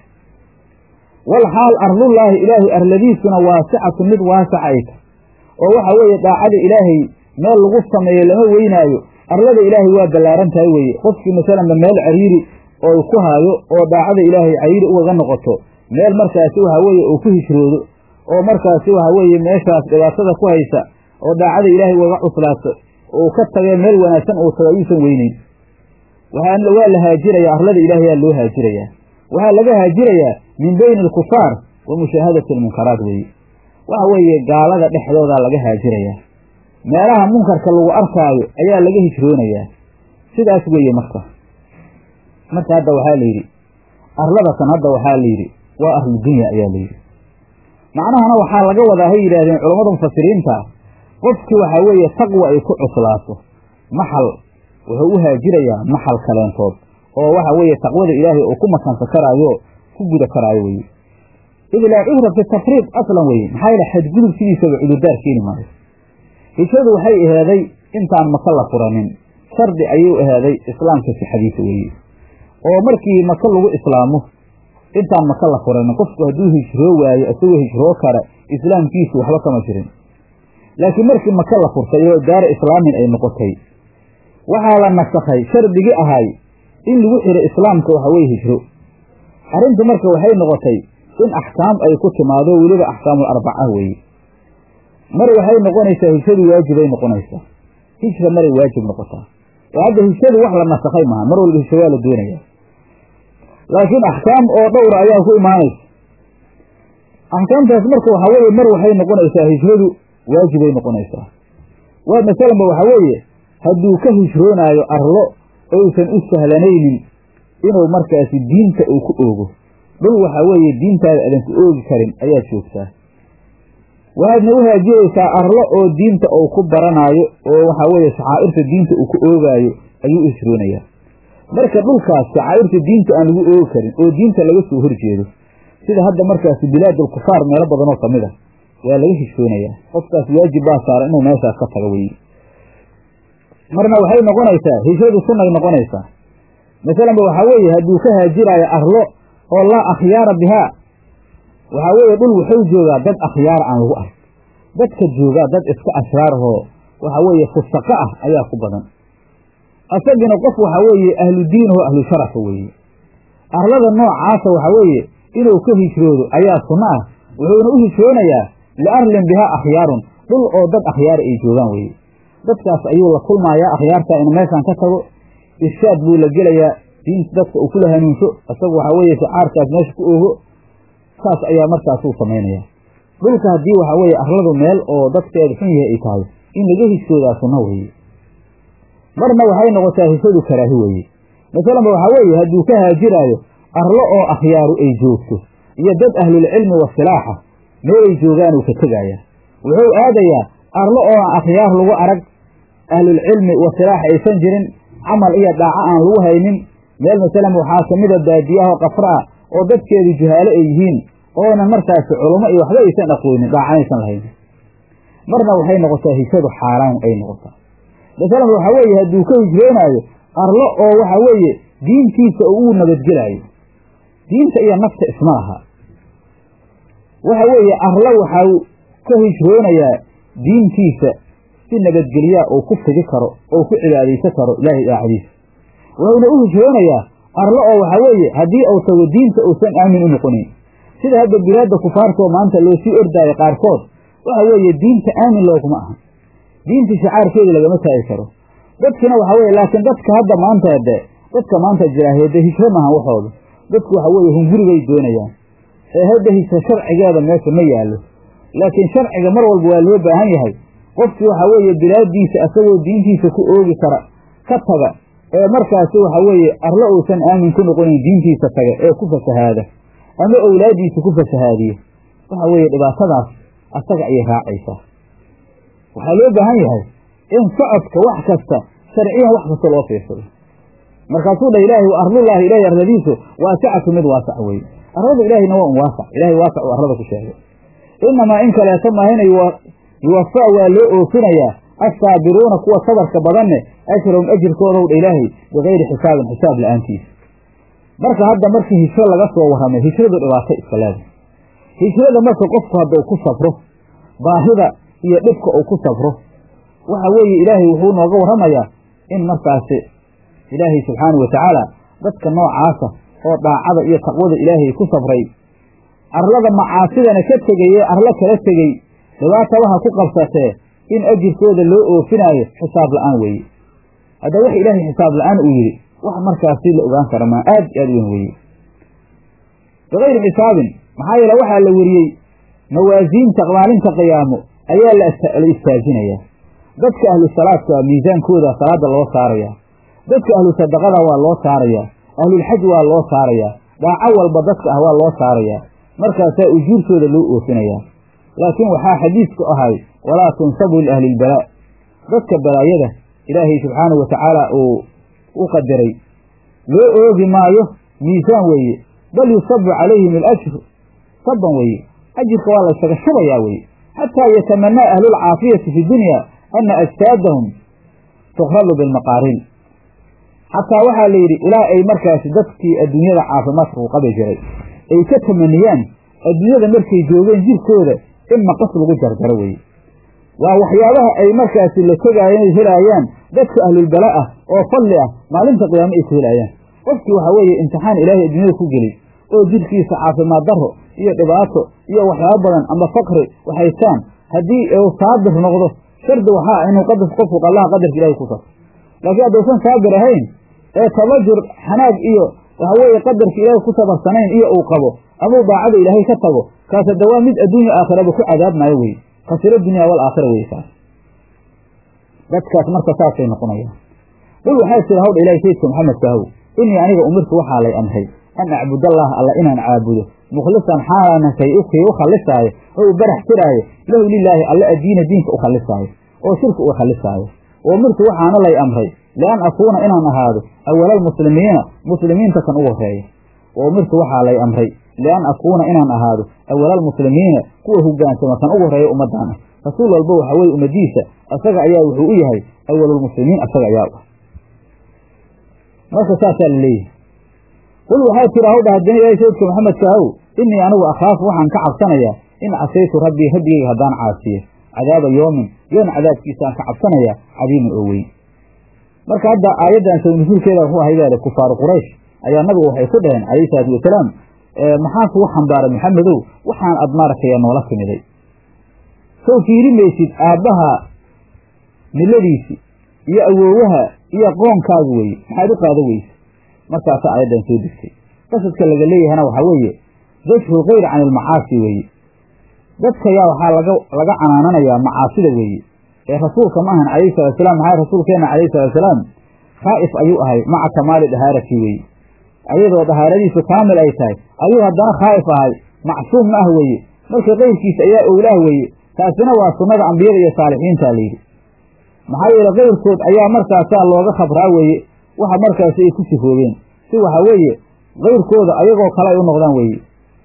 wal xaal ardullaahi ilaahay arladiisuna waasicatun mid waasaca ay tahy oo waxa weeye daacada ilaahay meel lagu sameeyo lama weynaayo arlada ilaahay waa ballaaran tahay weeye qofkii masalanba meel cariiri oo ku haayo oo daacada ilaahay cariiri ugaga noqoto meel markaasi waxa weeye uu ku hijroodo oo markaasi waxa weeye meeshaas dhibaatada ku haysa oo daacada ilaahay ugaga cuslaato uu ka tagee meel wanaagsan uu tago ayuusan weyneyn waxaa waa la haajirayaa arlada ilaahayaa loo haajirayaa waxaa laga haajirayaa min beyni alkufaar wa mushaahadati almunkaraat weeye waxa weeye gaalada dhexdoodaa laga haajirayaa meelaha munkarka lagu arkaayo ayaa laga hijroonayaa sidaas weeye marka marka hadda waxaa la yidhi arladatan hadda waxaa la yidhi waa ahludunya ayaa la yidhi macnahana waxaa laga wadaa hay yidhaahdeen culammada mufasiriinta qofkii waxaa weeye taqwa ay ku cuslaato maxal wuxuu u haajirayaa maxal kaleentood oo waxa weeye taqwada ilaahay uu ku makansa karaayo ku guda karaayo weye id laa cudra fi tafriid aslan weye maxaa yeele xadgudub sidiisaba cudurdaar keeni maayo hijradu waxay ahaaday intaan maka la furanin shardi ayuu ahaaday islaamka sixadiisa weeye oo markii maka lagu islaamo intaan maka la furanin qofku hadduu hijroo waayo isagoo hijroo kara islaamkiisu waxba kama jirin laakiin markii maka la furtay oo daara islaamin ay noqotay waxaa la nasakhay shardigii ahay in lagu xiro islaamka waxa weye hijro arrintu marka waxay noqotay in axkaam ay ku timaado weliba axkaamul arbaca weeye mar waxay noqonaysaa hijradu waajibay noqonaysaa hijra maray waajib noqotaa oo hadda hijradu wax la nasakhay maaha mar walba hijro waa la doonaya laakiin axkaam oo dhowra ayaa ku imaanaysa axkaamtaas marka waxaa weeye mar waxay noqonaysaa hijradu waajibay noqonaysaa waa masalanba waxaa weeye hadduu ka hijroonaayo arlo oysan u sahlanaynin inuu markaasi diinta uu ku oogo dhul waxaa weeye diintaada aadan ku oogi karin ayaad joogtaa waxaadna u haajiraysaa arlo oo diinta uu ku baranaayo oo waxaa weeye shacaa'irta diinta uu ku oogaayo ayuu u hijroonayaa marka dhulkaas shacaa'irta diinta aan lagu oogi karin oo diinta laga soo horjeedo sida hadda markaasi bilaadul kufaar meelo badanoo ka mid a waa laga hijroonayaa qofkaas waajib baa saaran inuu meeshaas ka tago weye marna waxay noqonaysaa hijradu sunnay noqonaysaa masalanba waxaa weeye hadduu ka haajiraayo arlo oo laa akhyaara bihaa waxaa weeye dhul wuxuu joogaa dad akhyaara aan lagu ark dadka joogaa dad iska ashraarahoo waxaa weeye fusaqa ah ayaa ku badan asagina qof waxaa weeye ahlu diinahoo ahlu sharafa weeye arlada noocaasa waxaa weeye inuu ka hijroodo ayaa sunno ah wuxuuna u hijroonayaa liarlin bihaa akhyaarun dhul oo dad akhyaara ay joogaan weeye dadkaas ayuu la kulmayaa akhyaartaa inu meeshaan ka tago irshaad buu la gelayaa diinta dadka uu kula hanuunsho isagu waxaa weeye shicaarkaas meesha ku oogo saas ayaa markaasuu samaynaya dhulka haddii waxaa weeye arladu meel oo dadkeeda xun yahay ay tahay in laga hijroodaa sunno weeye marna waxay noqotaa hijradu karaahi weeye masalanba waxaa weeye hadduu ka haajiraayo arlo oo akhyaaru ay joogto iyo dad ahlulcilmi wasilaaxa meelay joogaanuu ka tegayaa wuxuu aadayaa arlo oo aan akhyaar lagu arag ahlulcilmi wasilaax aysan jirin camal iyo dhaaco aan lagu haynin meel masalan waxaa kamida baadiyaha qafra ah oo dadkeedu juhaalo ay yihiin oonan markaasi culummo iyo waxba aysan aqoonin dhaacanaysan lahayn marna waxay noqotaa hijradu xaaraan ay noqotaa masalan waxaa weeye hadduu ka hijroonaayo arlo oo waxa weeye diintiisa uu nabadgelaayo diinta iyo nafta isma laha waxa weeye arlo waxau ka hijroonayaa diintiisa si nabadgelyaa uu ku fidi karo oo ku cibaadaysan karo ilaahay daacadiisa wuxuuna u hijroonayaa arlo oo waxaa weeye haddii uu tago diinta uusan aamin u noqonin sida hadda bilaadda kufaartoo maanta loo sii ordaayo qaarkood waxa weeye diinta aamin looguma aha diinta shicaarkeeda lagama taagi karo dadkina waxaa weye laakiin dadka hadda maanta de dadka maanta jiraaheede hijro maahan waxooda dadku waxa weeye hungurigay doonayaan ee hadda hijro sharcigeeda meesha ma yaallo laakiin sharciga mar walba waa loo baahan yahay qofkii waxaa weeye bilaadiisa asagoo diintiisa ku oogi kara ka taga ee markaasi waxaa weeye arlo uusan aamin ku noqonin diintiisa taga ee ku fasahaada ama owlaadiisa ku fasahaadiyo waxa weeye dhibaatadaas asaga ayay raacaysaa waxaa loo baahan yahay in socodka wax kasta sharciyan wax kasta loo fiirsado markaasuu dha ilaahay wa arlullaahi ilaahay arladiisu waasicatu mid waasac weye arlada ilaahayna waa un waasac ilahay waasac uu arlada ku sheegay inamaa in kaleeto maahina yuwafaa waa loo oofinayaa assaabiruuna kuwa sabarka badanne ajrahum ajirkoodow dha ilaahay bikayri xisaabin xisaab la-aantiisa marka hadda markii hijro laga soo warramay hijradu dhibaato iska leedahay hijrada marka qofku hadduu ku safro baahida iyo dhibka uu ku safro waxa weeye ilaahay wuxuu nooga warramayaa in markaasi ilaahay subxaana wa tacaala dadka noocaasa oo dhaacada iyo taqwada ilaahay ku safray arlada macaasidana ka tegay ee arlo kala tegey dhibaata waxa ku qabsatee in ajirkooda loo oofinaayo xisaab la-aan weeye hadda wax ilaahay xisaab la-aan uu yidhi wax markaasi la ogaan kara maa aad aad weyn weeye bikayri xisaabin maxaa yeele waxaa la weriyey mawaasiinta maalinta qiyaamo ayaa la istaajinayaa dadka ahlu salaadka miisaankooda salaada loo saarayaa dadka ahlu sadaqada waa loo saarayaa ahlulxaj waa loo saarayaa dhaaco walba dadka ah waa loo saarayaa markaasaa ujuurtooda loo oofinayaa laakiin waxaa xadiisku ahay walaa tunsabu liahli ilbalaa dadka balaayada ilaahay subxaanahu wa tacaala uu u qadaray loo oogi maayo miisaan weeye bal yusabu calayhim alajru saban weeye ajirka waa laysaga shubayaa weye xataa yatamanaa ahlulcaafiyati fi dunya ana ajsaadahum tukradu bilmaqaariin xataa waxaa la yidhi ilaa ay markaasi dadkii adduunyada caafimaadka ku qabi jiray ay ka tamaniyaan adduunyada markay joogeen jirkooda in maqas lagu jarjaro weye waa waxyaabaha ay markaasi la tegaayeen helaayaan dadka ahlulbala ah oo fadli ah maalinta qiyaamo ay ku helaayaan qofkii waxaa weeye imtixaan ilaahay adduunyada ku geliy oo jirkiisa caafimaad daro iyo dhibaato iyo waxyaabo badan ama fakri waxaystaan haddii uu saabir noqdo shardi waxaa inuu qadar qofku qallaha qadarka ilahay ku sarto laakiin haddaysan saabir ahayn ee tabajur xanaag iyo waxa weeye qadarka ilaahay ku sabarsanayn iyo uu qabo amuu daacada ilaahay ka tago kaas hadda waa mid adduunya aakhiraba ku cadaabmaayo weye khasiro dunya wal aakhira weye kaas dadkaas marka saasay noqonayaan qul waxaa jira hawdha ilahay sayidka maxamedka ahow inii aniga umirtu waxaa lay amray an acbudallaah alla inaan caabudo mukhlisan xaalana kay ukii u khalisaayo oo u barax tiraayo lahu lilaahi alla addiina diinka u khalisaayo oo shirka u khalisaayo umirtu waxaana lay amray lian akuuna inaan ahaado awalaalmuslimiina muslimiinta kan ugu horeeya wa umirtu waxaa lay amray lian akuuna inaan ahaado awalaalmuslimiina kuwa hogaansama kan ugu horeeya ummadaan ah rasuul walba waxaa weye ummadiisa asaga ayaa wuxuu u yahay awalulmuslimiin asaga ayaa u ah marka saasaa la leeyahay qul waxaa tira hawdha haddana ilaahay sayidka maxamedka ahow inii anigu akhaafu waxaan ka cabsanayaa in casaytu rabbii rabbigayga haddaan caasiyo cadaaba yoomin yoon cadaabkiisaan ka cabsanayaa cadiimin oo weyn marka hadda aayaddan saw nusuulkeeda wuxuu ahay baale kufaaru quraysh ayaa nabigu waxay ku dhaheen calayhi salaatu wasalaam maxaa kugu xambaaray maxamedow waxaan ad maarataya noola timiday sow fiiri maysid aabbaha miladiisi iyo awoowaha iyo qoonkaaga weeye maxaad u qaada weyse markaasa aayaddan soo degtay qasadka laga leeyahana waxaa weeye dajhu kayr can ilmacaasi weeye dadka yaa waxaa laga laga canaananayaa macaasida weeye ee rasuulka ma ahan calayhi salaatusalaam maxaa rasuulkeenna calayhi salaatusalaam khaa'if ayuu ahay maca kamaali dahaarati weeye ayadoo dahaaradiisu kaamil ay tahay ayuu haddana khaa'if ahay macsuum ma ah weeye marka kayrkiisa ayaa owlaah weeye taasina waa sunnada ambiyada iyo saalixiinta layidhi maxaa yeele kayrkood ayaa markaasaa looga khabraa weeye waxa markaasi ay ku sifoobeen si waxaa weeye kayrkooda ayagoo kale ay u noqdaan weeye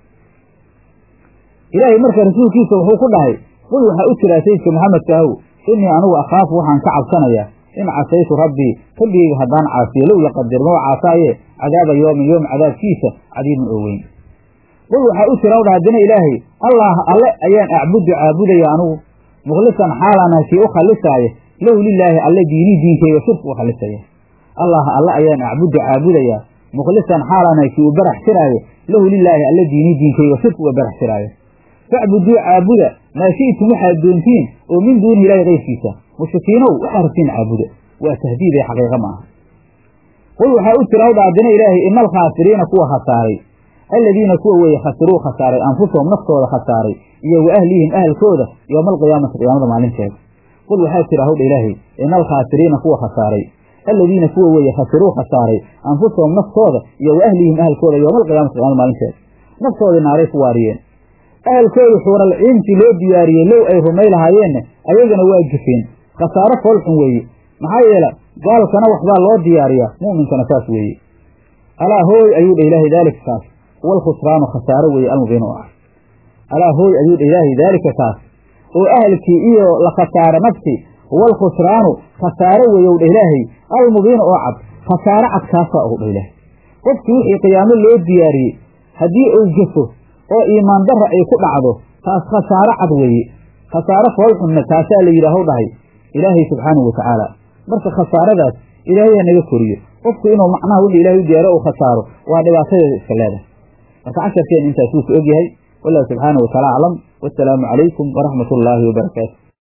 ilaahay marka rasuulkiisa wuxuu ku dhahay qul waxaa u jiraa sayidka maxamedka ahow inii anigu akhaafu waxaan ka cabsanayaa in casaytu rabbii rabbigayga haddaan caasiyo low laqadir maba caasaaye cadaaba yoomin yoom cadaabkiisa cadiimin oo weyn qul waxaa u jira dha haddana ilaahay allah alle ayaan acbudu caabudaya anigu mukhlisan xaalaana kii u khalisaayo lahu lilaahi alle diinii diinkayga shirka u khalisaya allah alle ayaan acbudu caabudayaa mukhlisan xaalaana kii u barax tiraayo lahu lilaahi alle diinii diinkayga shirka uga barax tiraayo facbuduu caabuda maa shi'tum waxaad doontiin oo min duuni ilaahi kayrkiisa mushrikiinow waxaa rabtiin caabuda waa tahdiid ee xaqiiqa ma aha qul waxaa u jira hawdha haddana ilaahay ina alkhaasiriina kuwa khasaaray aladiina kuwa weeye khasiruu khasaaray anfusahum naftooda khasaaray iyo wa ahlihim ahalkooda yowma alqiyaamati qiyaamada maalinteeda qul waxaa jira hawdha ilaahay ina alkhaasiriina kuwa khasaaray aladiina kuwa weeye khasiruu khasaaray anfusahum naftooda iyo wa ahlihim ahalkooda yowma alqiyaamati qiyaamada maalinteeda naftoodii naaray ku waariyeen ahalkooda xuuralciintii loo diyaariyey low ay rumay lahaayeenna ayagana waa jufeen khasaaro foolxun weeye maxaa yeele gaalkana waxbaa loo diyaariyaa mu'minkana saas weeye alaa hooy ayuu dha ilaahay daalika kaas walkhusraanu khasaaro weeye almubiin oo ah alaa hooy ayuu dha ilaahay daalika kaas oo ahalkii iyo la khasaaro nafti walkhusraanu khasaaro weeye dha ilaahay almubiin oo cad khasaaro cad kaasaa ugu dha ilaahay qofkii wixii qiyaamo loo diyaariyey haddii uu jafo oo iimaan darra ay ku dhacdo taas khasaaro cad weeye khasaaro foolxunna taasaa la yidhaahu dhahay ilaahay subxaanahu watacaala marka khasaaradaas ilaahay ha naga koriyo qofku inuu macnaha wixii ilahay u diyaaro uu khasaaro waa dhibaatadeeda iska leedahay marka casharkeen intaas wuu ku ogyahay wallahu subxaanahu wataala aclam wasalaamu calaykum waraxmat ullaahi wabarakaatu